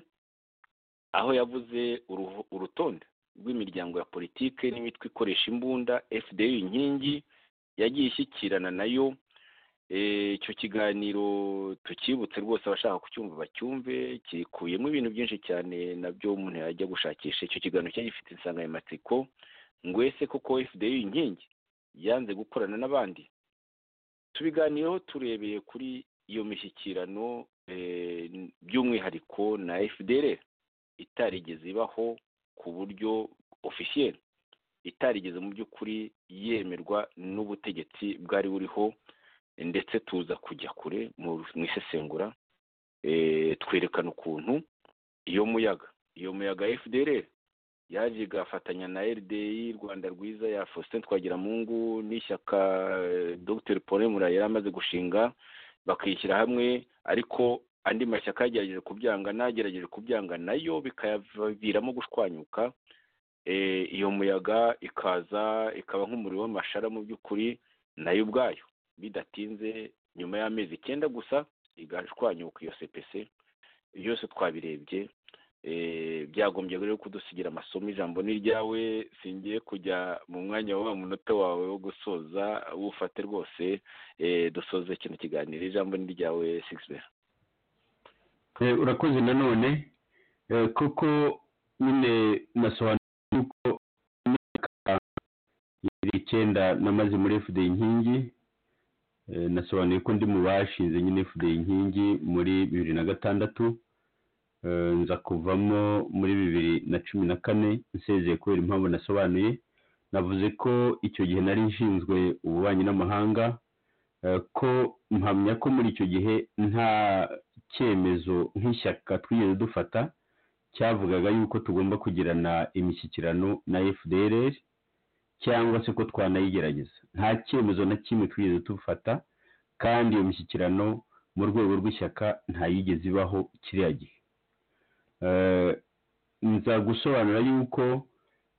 aho yavuze uruhu- urutonde rw'imiryango ya politike n'imitwe ikoresha imbunda fda inkingi yagiye ishyikirana nayo Eh, icyo kiganiro tukibutse rwose abashaka kucyumva bacyumve kikuyemo ibintu byinshi cyane nabyo umuntu yajya gushakisha icyo kiganiro cyari gifite insanganyamatsiko ngo ese koko fda inkingi yanze gukorana n'abandi tubiganiyeho turebeye kuri iyo mishyikirano eh, by'umwihariko na fdr itarigeze ibaho ku buryo ofisiyeri itarigeze mu by'ukuri yemerwa n'ubutegetsi bwari buriho ndetse tuza kujya kure mu mu isesengura eh, twerekana ukuntu iyo muyaga iyo muyaga fdr yaje igafatanya na rdi rwanda rwiza ya faustin twagiramungu n'ishyaka eh, dr paul mura yari amaze gushinga bakishyira hamwe ariko andi mashyaka yagerageje kubyanga n'agerageje kubyanga nayo bikayaviramo gushwanyuka eh, iyo muyaga ikaza ikaba nk'umuriro w'amashara mu by'ukuri nayo ubwayo bidatinze nyuma y'amezi icyenda gusa igashwanyuka iyo cpc byose twabirebye eh, byagombye rero kudusigira amasomo ijambo ni ryawe singiye kujya mu mwanya wa wa munota wawe wo gusoza wufate rwose eh, dusoze kino kiganiro ijambo ni ryawe sixber Eh, urakoze nanone eh, kuko nyine nasobanura yuko imyaka ibiri icyenda namaze muri fda inkingi eh, nasobanuye ko ndi mu bashinze nyine fda inkingi muri bibiri na gatandatu eh, nza kuvamo muri bibiri na cumi na kane nsezeye kubera impamvu nasobanuye navuze ko icyo gihe nari nshinzwe ububanyi n'amahanga eh, ko mpamya ko muri icyo gihe nta cyemezo nk'ishyaka twigeze dufata cyavugaga yuko tugomba kugirana imishyikirano na fdr cyangwa se ko twanayigerageza nta cyemezo na kimwe twigeze dufata kandi iyo mishyikirano mu rwego rw'ishyaka ntayigeze ibaho kiriya gihe Eh, nza gusobanura yuko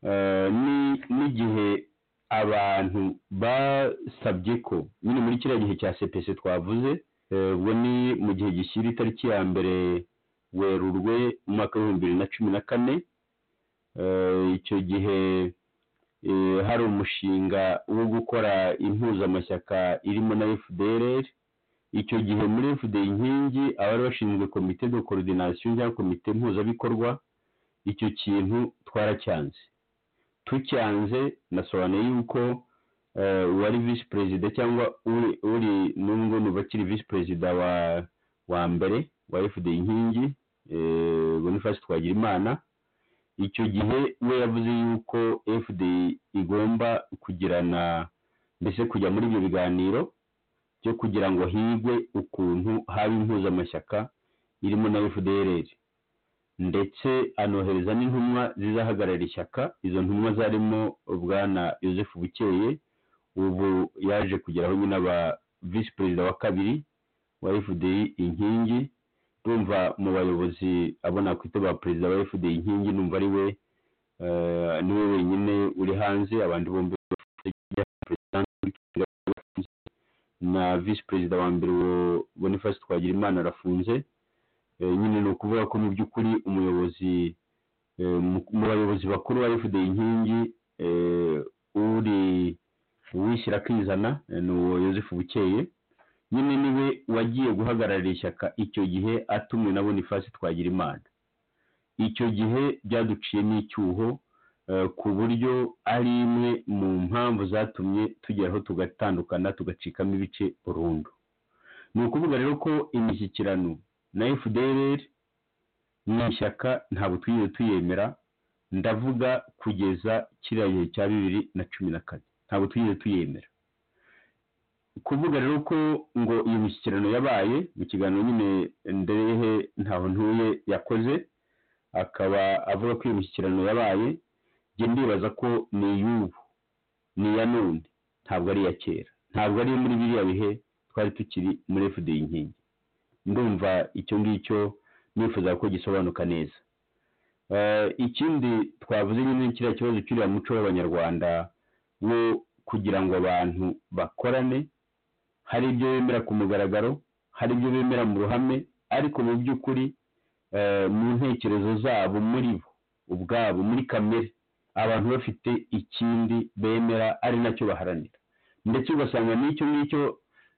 eh, ni- n'igihe abantu basabye ko nyine muri kiriya gihe cya cpc twavuze Eh, ubwo ni mu gihe gishyira itariki ya mbere werurwe umwaka w'ibihumbi bibiri na cumi na kane Eh, icyo gihe eh, hari umushinga wo gukora impuzamashyaka irimo na fdr icyo gihe muri fd inkingi abari bashinzwe komite de coordination cyangwa komite mpuzabikorwa icyo kintu twaracyanze tucyanze nasobanuye yuko eh, wari visi perezida cyangwa uri uri n'ubwo nuba akiri visi perezida wa wa mbere wa fd inkingi boniface twagira imana icyo gihe we yavuze yuko fd igomba kugirana mbese kujya muri ibyo biganiro byo kugira ngo higwe ukuntu haba impuzamashyaka irimo na fdrr ndetse anohereza n'intumwa zizahagarara ishyaka izo ntumwa zarimo bwana yosefu bukeye ubu yaje kugeraho nyine aba visi perezida wa kabiri wa fdi inkingi ndumva mu bayobozi abona kwita ba perezida wa fdi inkingi numva ari we eh, niwe wenyine uri hanze abandi bombi bafite perezida na visi perezida wa mbere wa boniface twagirimana arafunze Eh, nyine ni ukuvuga ko mu by'ukuri umuyobozi eh, mu- mu bayobozi bakuru ba fda inkingi eh, uri uwishyira akizana eh, ni uwo yosefu bukeye nyine niwe wagiye guhagararira ishyaka icyo gihe atumwe na boniface twagirimana icyo gihe byaduciye n'icyuho eh, ku buryo ari imwe mu mpamvu zatumye tugeraho tugatandukana tugacikamo ibice burundu ni ukuvuga rero ko imishyikirano na fdr ni ishyaka ntabwo twigeze tuyemera ndavuga kugeza kiriya gihe cya bibiri na cumi na kane ntabwo twigeze tuyemera kuvuga rero ko ngo iyo mishyikirano yabaye mu kiganiro nyine nderehe ntaho ntuye yakoze akaba avuga ko iyo mishyikirano yabaye njye ndibaza ko ni iy'ubu ni iya none ntabwo ari iya kera ntabwo ari muri biriya bihe twari tukiri muri fda inkingi ndumva icyo ngicyo nifuza ko gisobanuka neza Eh, ikindi twavuze nyine ni kiriya kibazo cy'uriya muco w'abanyarwanda wo kugira ngo abantu bakorane hari ibyo bemera ku mugaragaro hari ibyo bemera mu ruhame ariko mu by'ukuri eh, mu ntekerezo zabo muri bo ubwabo muri kamere abantu bafite ikindi bemera ari nacyo baharanira ndetse ugasanga n'icyo ngicyo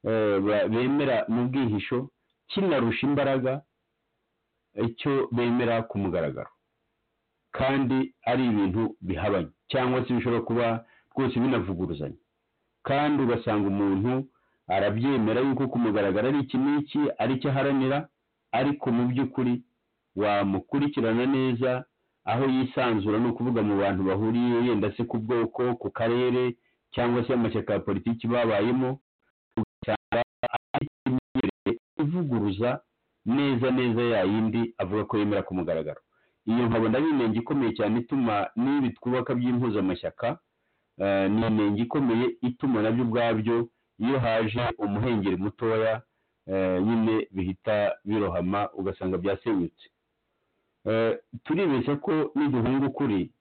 eh, ba- bemera mu bwihisho kinarusha imbaraga icyo bemera ku mugaragaro kandi ari ibintu bihabanye cyangwa se bishobora kuba rwose binavuguruzanya kandi ugasanga umuntu arabyemera yuko ku mugaragaro ari iki n'iki ari cyo aharanira ariko mu by'ukuri wamukurikirana neza aho yisanzura ni ukuvuga mu bantu bahuriye yenda se ku bwoko ku karere cyangwa se amashyaka ya politiki babayemo ugasanga ari imyemerere ivuguruza neza neza ya yindi avuga ko yemera ku mugaragaro iyo nkabona ari inenge ikomeye cyane ituma n'ibi twubaka by'impuzamashyaka eh, ni inenge ikomeye ituma nabyo ubwabyo iyo haje umuhengeri mutoya eh, nyine bihita birohama ugasanga byasenyutse Eh, turibeshya ko niduhunga ukuri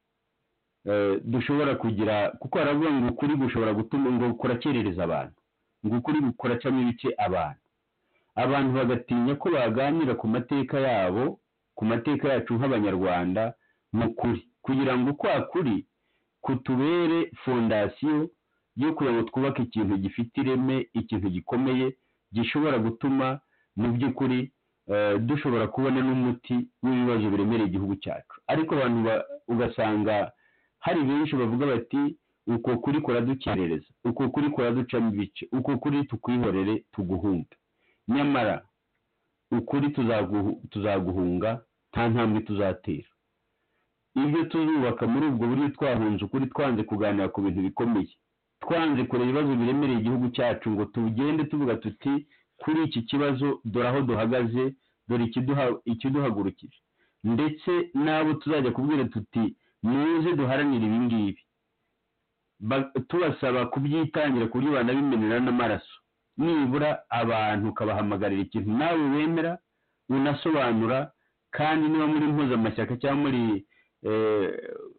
eh, dushobora kugira kuko haravuga ngo ukuri gushobora gutuma ngo kurakerereza abantu ngo ukuri kuracamo ibice abantu abantu bagatinya ko baganira ku mateka yabo ku mateka yacu nk'abanyarwanda mu kuri kugira ngo kwa kuri kutubere fondasiyo yo kugira ngo twubake ikintu gifite ireme ikintu gikomeye gishobora gutuma mu by'ukuri eh, dushobora kubona n'umuti w'ibibazo biremereye igihugu cyacu ariko abantu ba- ugasanga hari benshi bavuga bati uko kuri kuradukerereza uko kuri kuraducamo ibice uko kuri tukwihorere tuguhunge nyamara ukuri tuzaguhu- tuzaguhunga nta ntambwe tuzatera ibyo tuzubaka muri ubwo buryo twahunze ukuri twanze kuganira ku bintu bikomeye twanze kureba ibibazo biremereye igihugu cyacu ngo tugende tuvuga tuti kuri iki kibazo dore aho duhagaze dore ikiduha- ikiduhagurukije ndetse n'abo tuzajya kubwira tuti muze duharanire ibi ngibi Ba- tubasaba kubyitangira ku buryo banabimenera n'amaraso nibura abantu ukabahamagarira ikintu nawe wemera unasobanura kandi niba muri mpuzamashyaka cyangwa muri eh,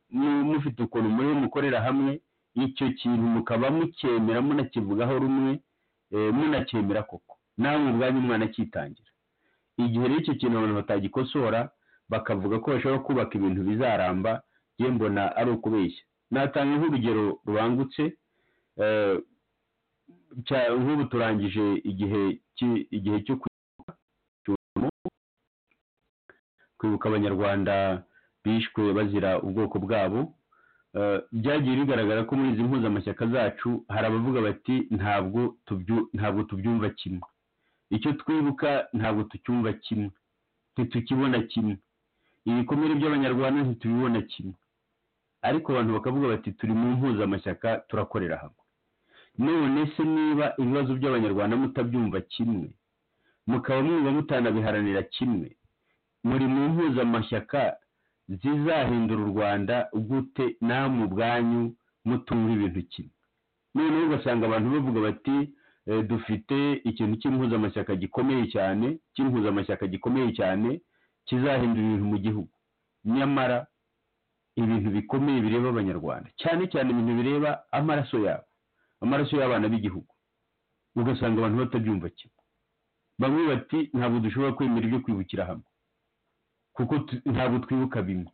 mu- mufite ukuntu muri mukorera hamwe icyo kintu mukaba mukemera munakivugaho rumwe eh, munacyemera koko nawe ubwanyu mwanakitangira igihe rero icyo kintu abantu batagikosora bakavuga ko bashobora kubaka ibintu bizaramba njye mbona ari ukubeshya natanga nk'urugero rubangutse eh, cya- nk'ubu turangije igihe ki- igihe cyo kwibuka cy'umuntu, kwibuka abanyarwanda bishwe bazira ubwoko bwabo Eh, byagiye bigaragara ko muri izi mpuzamashyaka zacu hari abavuga bati ntabwo tubyu- ntabwo tubyumva kimwe icyo twibuka ntabwo tucyumva kimwe ntitukibona kimwe ibikomere by'abanyarwanda ntitubibona kimwe ariko abantu bakavuga bati turi mu mpuzamashyaka turakorera hamwe none se niba ibibazo by'abanyarwanda mutabyumva kimwe mukaba mwumva mutanabiharanira kimwe muri mu mpuzamashyaka zizahindura u rwanda gute namwe ubwanyu mutumva ibintu kimwe noneho ugasanga abantu bavuga bati eh, dufite ikintu cy'impuzamashyaka gikomeye cyane cy'impuzamashyaka gikomeye cyane kizahindura ibintu mu gihugu nyamara ibintu bikomeye bireba abanyarwanda cyane cyane ibintu bireba amaraso yabo amaraso y'abana b'igihugu ugasanga abantu batabyumva kimwe bamwe bati ntabwo dushobora kwemera ibyo kwibukira hamwe kuko tu- ntabwo twibuka bimwe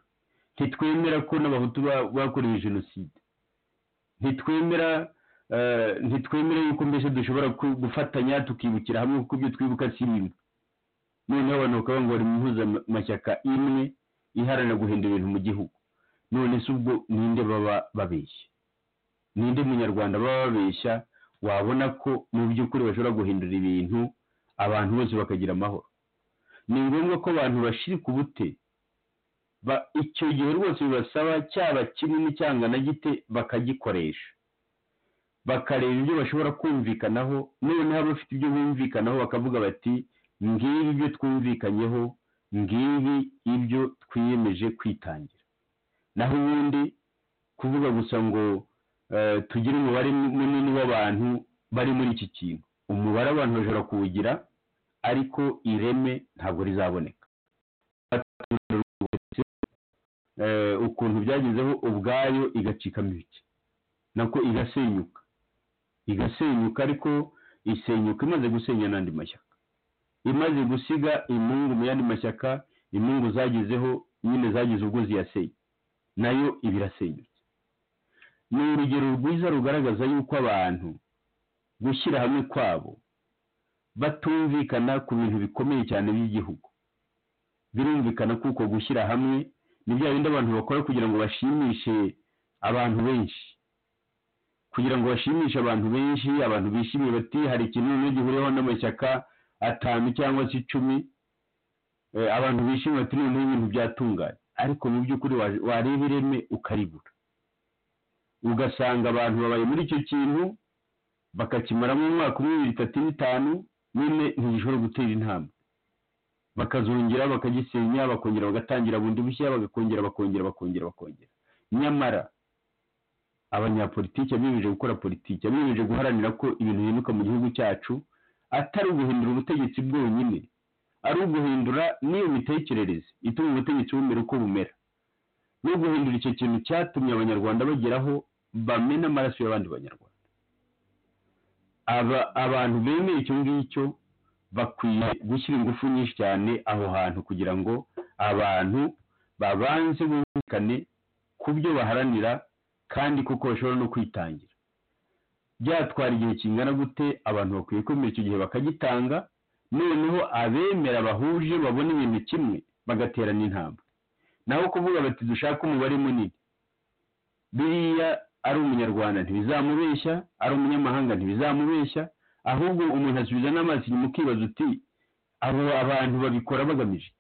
ntitwemera ko n'abahutu ba- bakorewe jenoside ntitwemera eh, ntitwemera yuko mbese dushobora ku- gufatanya tukibukira hamwe kuko ibyo twibuka si bimwe noneho abantu bakaba ngo bari mu mpuzamashyaka imwe iharanira guhindura ibintu mu gihugu none se ubwo ninde baba babeshya ninde munyarwanda baba babeshya wabona ko mu by'ukuri bashobora guhindura ibintu abantu bose bakagira amahoro ni ngombwa ko abantu bashirika ubute ba- icyo gihe rwose bibasaba cyaba kinini cyangwa na gite bakagikoresha bakareba ibyo bashobora kumvikanaho noneho abafite ibyo bumvikanaho bakavuga bati ngibi ibyo twumvikanyeho ngibi ibyo twiyemeje kwitangira naho ubundi kuvuga gusa ngo eh, tugire umubare munini w'abantu bari muri iki kintu umubare abantu bashobora kuwugira ariko ireme ntabwo rizaboneka Eh, ukuntu byagezeho ubwayo igacikamo ibice nako igasenyuka igasenyuka ariko isenyuka imaze gusenya n'andi mashyaka imaze gusiga imungu mu yandi mashyaka imungu zagezeho nyine zagize ubwo ziyasenya nayo iba irasenyutse ni urugero rwiza rugaragaza yuko abantu gushyira hamwe kwabo batumvikana ku bintu bikomeye cyane by'igihugu birumvikana kuko gushyira hamwe ni bya bindi abantu bakora kugira ngo bashimishe abantu benshi kugira ngo bashimishe abantu benshi abantu bishimiye bati hari ikintu noneho gihuriweho n'amashyaka atanu cyangwa se icumi eh, abantu bishimiye bati noneho ibintu byatunganye ariko mu by'ukuri wa- wareba ireme ukaribura ugasanga abantu babaye muri icyo kintu bakakimaramo umwaka umwe bibiri itatu n'itanu nyine ntigishobora gutera intambwe bakazongera bakagisenya bakongera bagatangira bundi bushya bagakongera bakongera bakongera bakongera nyamara abanyapolitiki abiyemeje gukora politiki abiyemeje guharanira ko ibintu bihinduka mu gihugu cyacu atari uguhindura ubutegetsi bwonyine ari uguhindura n'iyo mitekerereze ituma ubutegetsi bumera uko bumera no guhindura icyo kintu cyatumye abanyarwanda bageraho bamena amaraso y'abandi banyarwanda aba abantu bemeye icyo ngicyo bakwiye gushyira ingufu nyinshi cyane aho hantu kugira ngo abantu babanze bumvikane ku byo baharanira kandi kuko bashobora no kwitangira byatwara igihe kingana gute abantu bakwiye kwemera icyo gihe bakagitanga noneho abemera bahuje babona ibintu kimwe bagaterana intambwe naho kuvuga bati dushake umubare munini biriya ari umunyarwanda ntibizamubeshya ari umunyamahanga ntibizamubeshya ahubwo umuntu asubiza n'amaso inyuma ukibaza uti abo abantu babikora bagamije iki?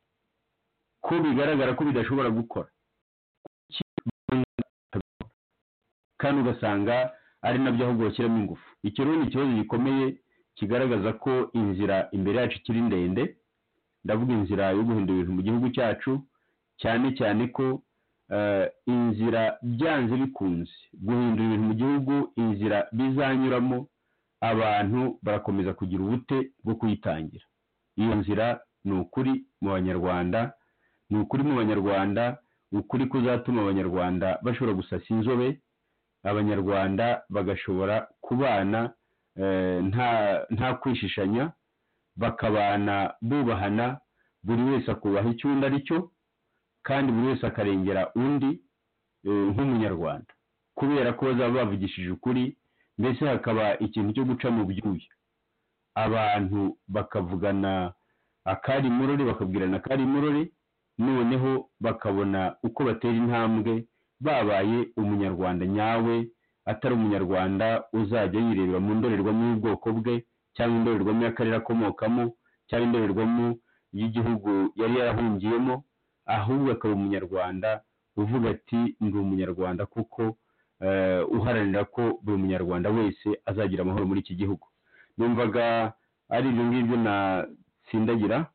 ko bigaragara ko bidashobora gukora Kuki batabikora? kandi ugasanga ari nabyo ahubwo bashyiramo ingufu icyo rero ni ikibazo gikomeye kigaragaza ko inzira imbere yacu ikiri ndende ndavuga inzira yo guhindura ibintu mu gihugu cyacu cyane cyane ko eh, inzira byanze bikunze guhindura ibintu mu gihugu inzira bizanyuramo abantu barakomeza kugira ubute bwo kuyitangira iyo nzira ni ukuri mu banyarwanda ni ukuri mu banyarwanda ukuri kuzatuma abanyarwanda bashobora gusasa inzobe abanyarwanda bagashobora kubana eh, nta nta kwishishanya bakabana bubahana buri wese akubaha icyo undi ari cyo kandi buri wese akarengera undi eh, nk'umunyarwanda kubera ko bazaba bavugishije ukuri mbese hakaba ikintu cyo guca mu byuya abantu bakavugana akari murore bakabwirana akari murore noneho bakabona uko batera intambwe babaye umunyarwanda nyawe atari umunyarwanda uzajya yirebera mu ndorerwamo y'ubwoko bwe cyangwa indorerwamo y'akarere akomokamo cyangwa indorerwamo y'igihugu yari yarahungiyemo ahubwo akaba umunyarwanda uvuga ati ndi umunyarwanda kuko eh, uharanira ko buri munyarwanda wese azagira amahoro muri iki gihugu numvaga ari ibyo ngibyo natsindagira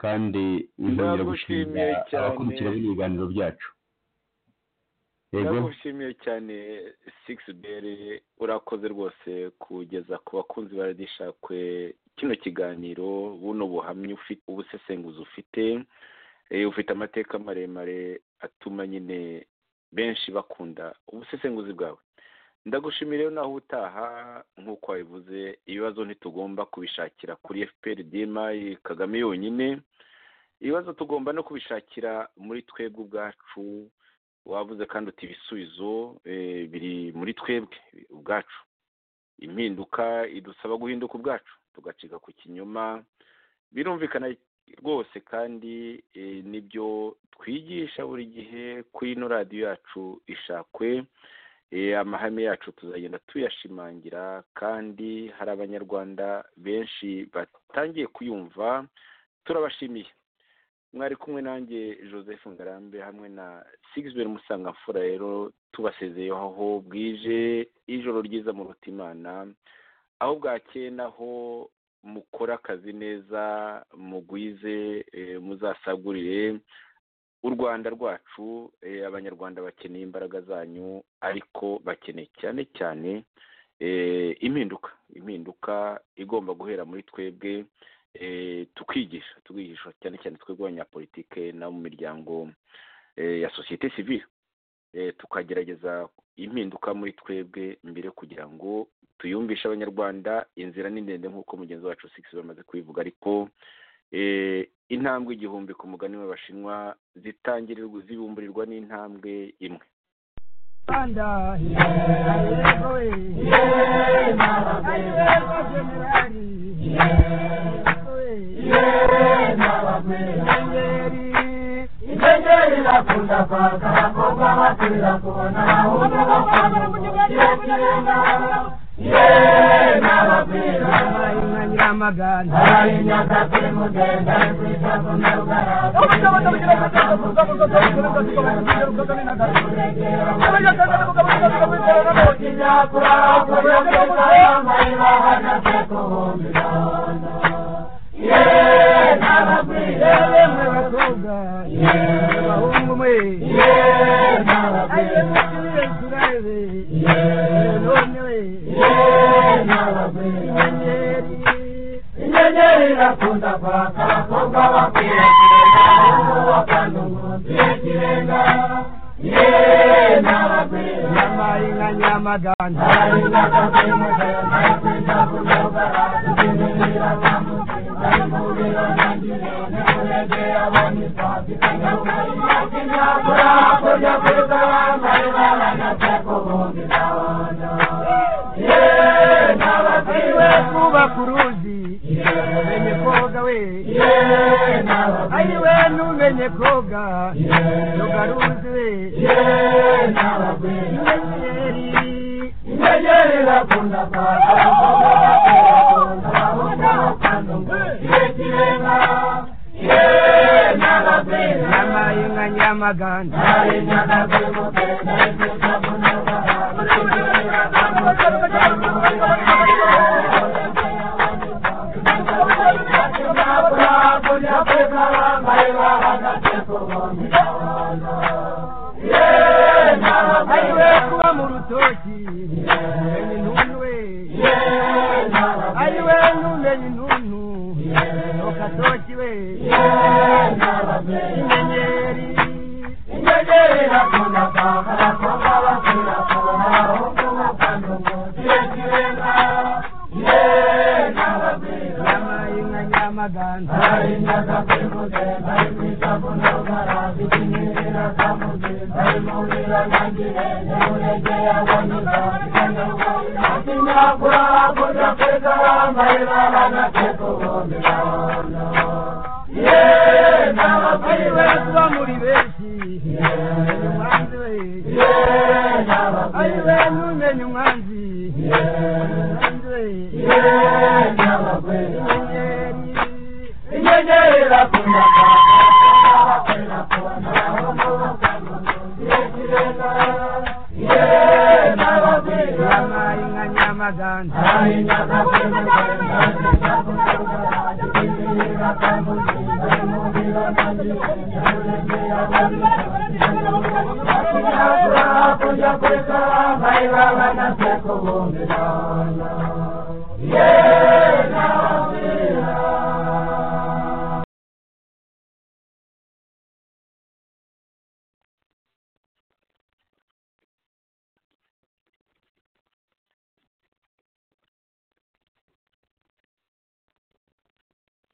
kandi nkongera gushimira Ndagushimiye cyane. abakurikira bino biganiro byacu yego ndagushimiye cyane sigisi beri urakoze rwose kugeza ku bakunzi ba radishakwe kino kiganiro buno buhamya ufite ubusesenguzi ufite Eh, ufite amateka maremare atuma nyine benshi bakunda ubusesenguzi bwawe ndagushimira rero naho utaha nk'uko wabivuze ibibazo ntitugomba kubishakira kuri fpr dima kagame yonyine ibibazo tugomba no kubishakira muri twebwe ubwacu wavuze kandi uti ibisubizo eh, biri muri twebwe ubwacu impinduka idusaba guhinduka ubwacu tugacika ku kinyoma birumvikana rwose kandi eh, nibyo twigisha buri gihe kuri ino radiyo yacu ishakwe Eh, amahame yacu tuzagenda tuyashimangira kandi hari abanyarwanda benshi batangiye kuyumva turabashimiye mwari kumwe nanjye joseph ngarambe hamwe na sigisbert musangamfura rero tubasezeyeho aho bwije ijoro ryiza mu imana aho bwakeye naho mukore akazi neza mugwize eh, muzasagurire u rwanda rwacu eh, abanyarwanda bakeneye imbaraga zanyu ariko bakeneye cyane cyane eh, impinduka impinduka igomba guhera muri twebwe eh, tukigisha tukigisha cyane cyane twebwe abanyapolitike n'abo mu miryango eh, ya sosiyete sivile eh, tukagerageza impinduka muri twebwe mbere kugira ngo tuyumvishe abanyarwanda inzira ni ndende nk'uko mugenzi wacu six bamaze kubivuga ariko eh, intambwe igihumbi ku mugani w'abashinwa zitangirirwa zibumburirwa n'intambwe imwe Yeah. Yeah.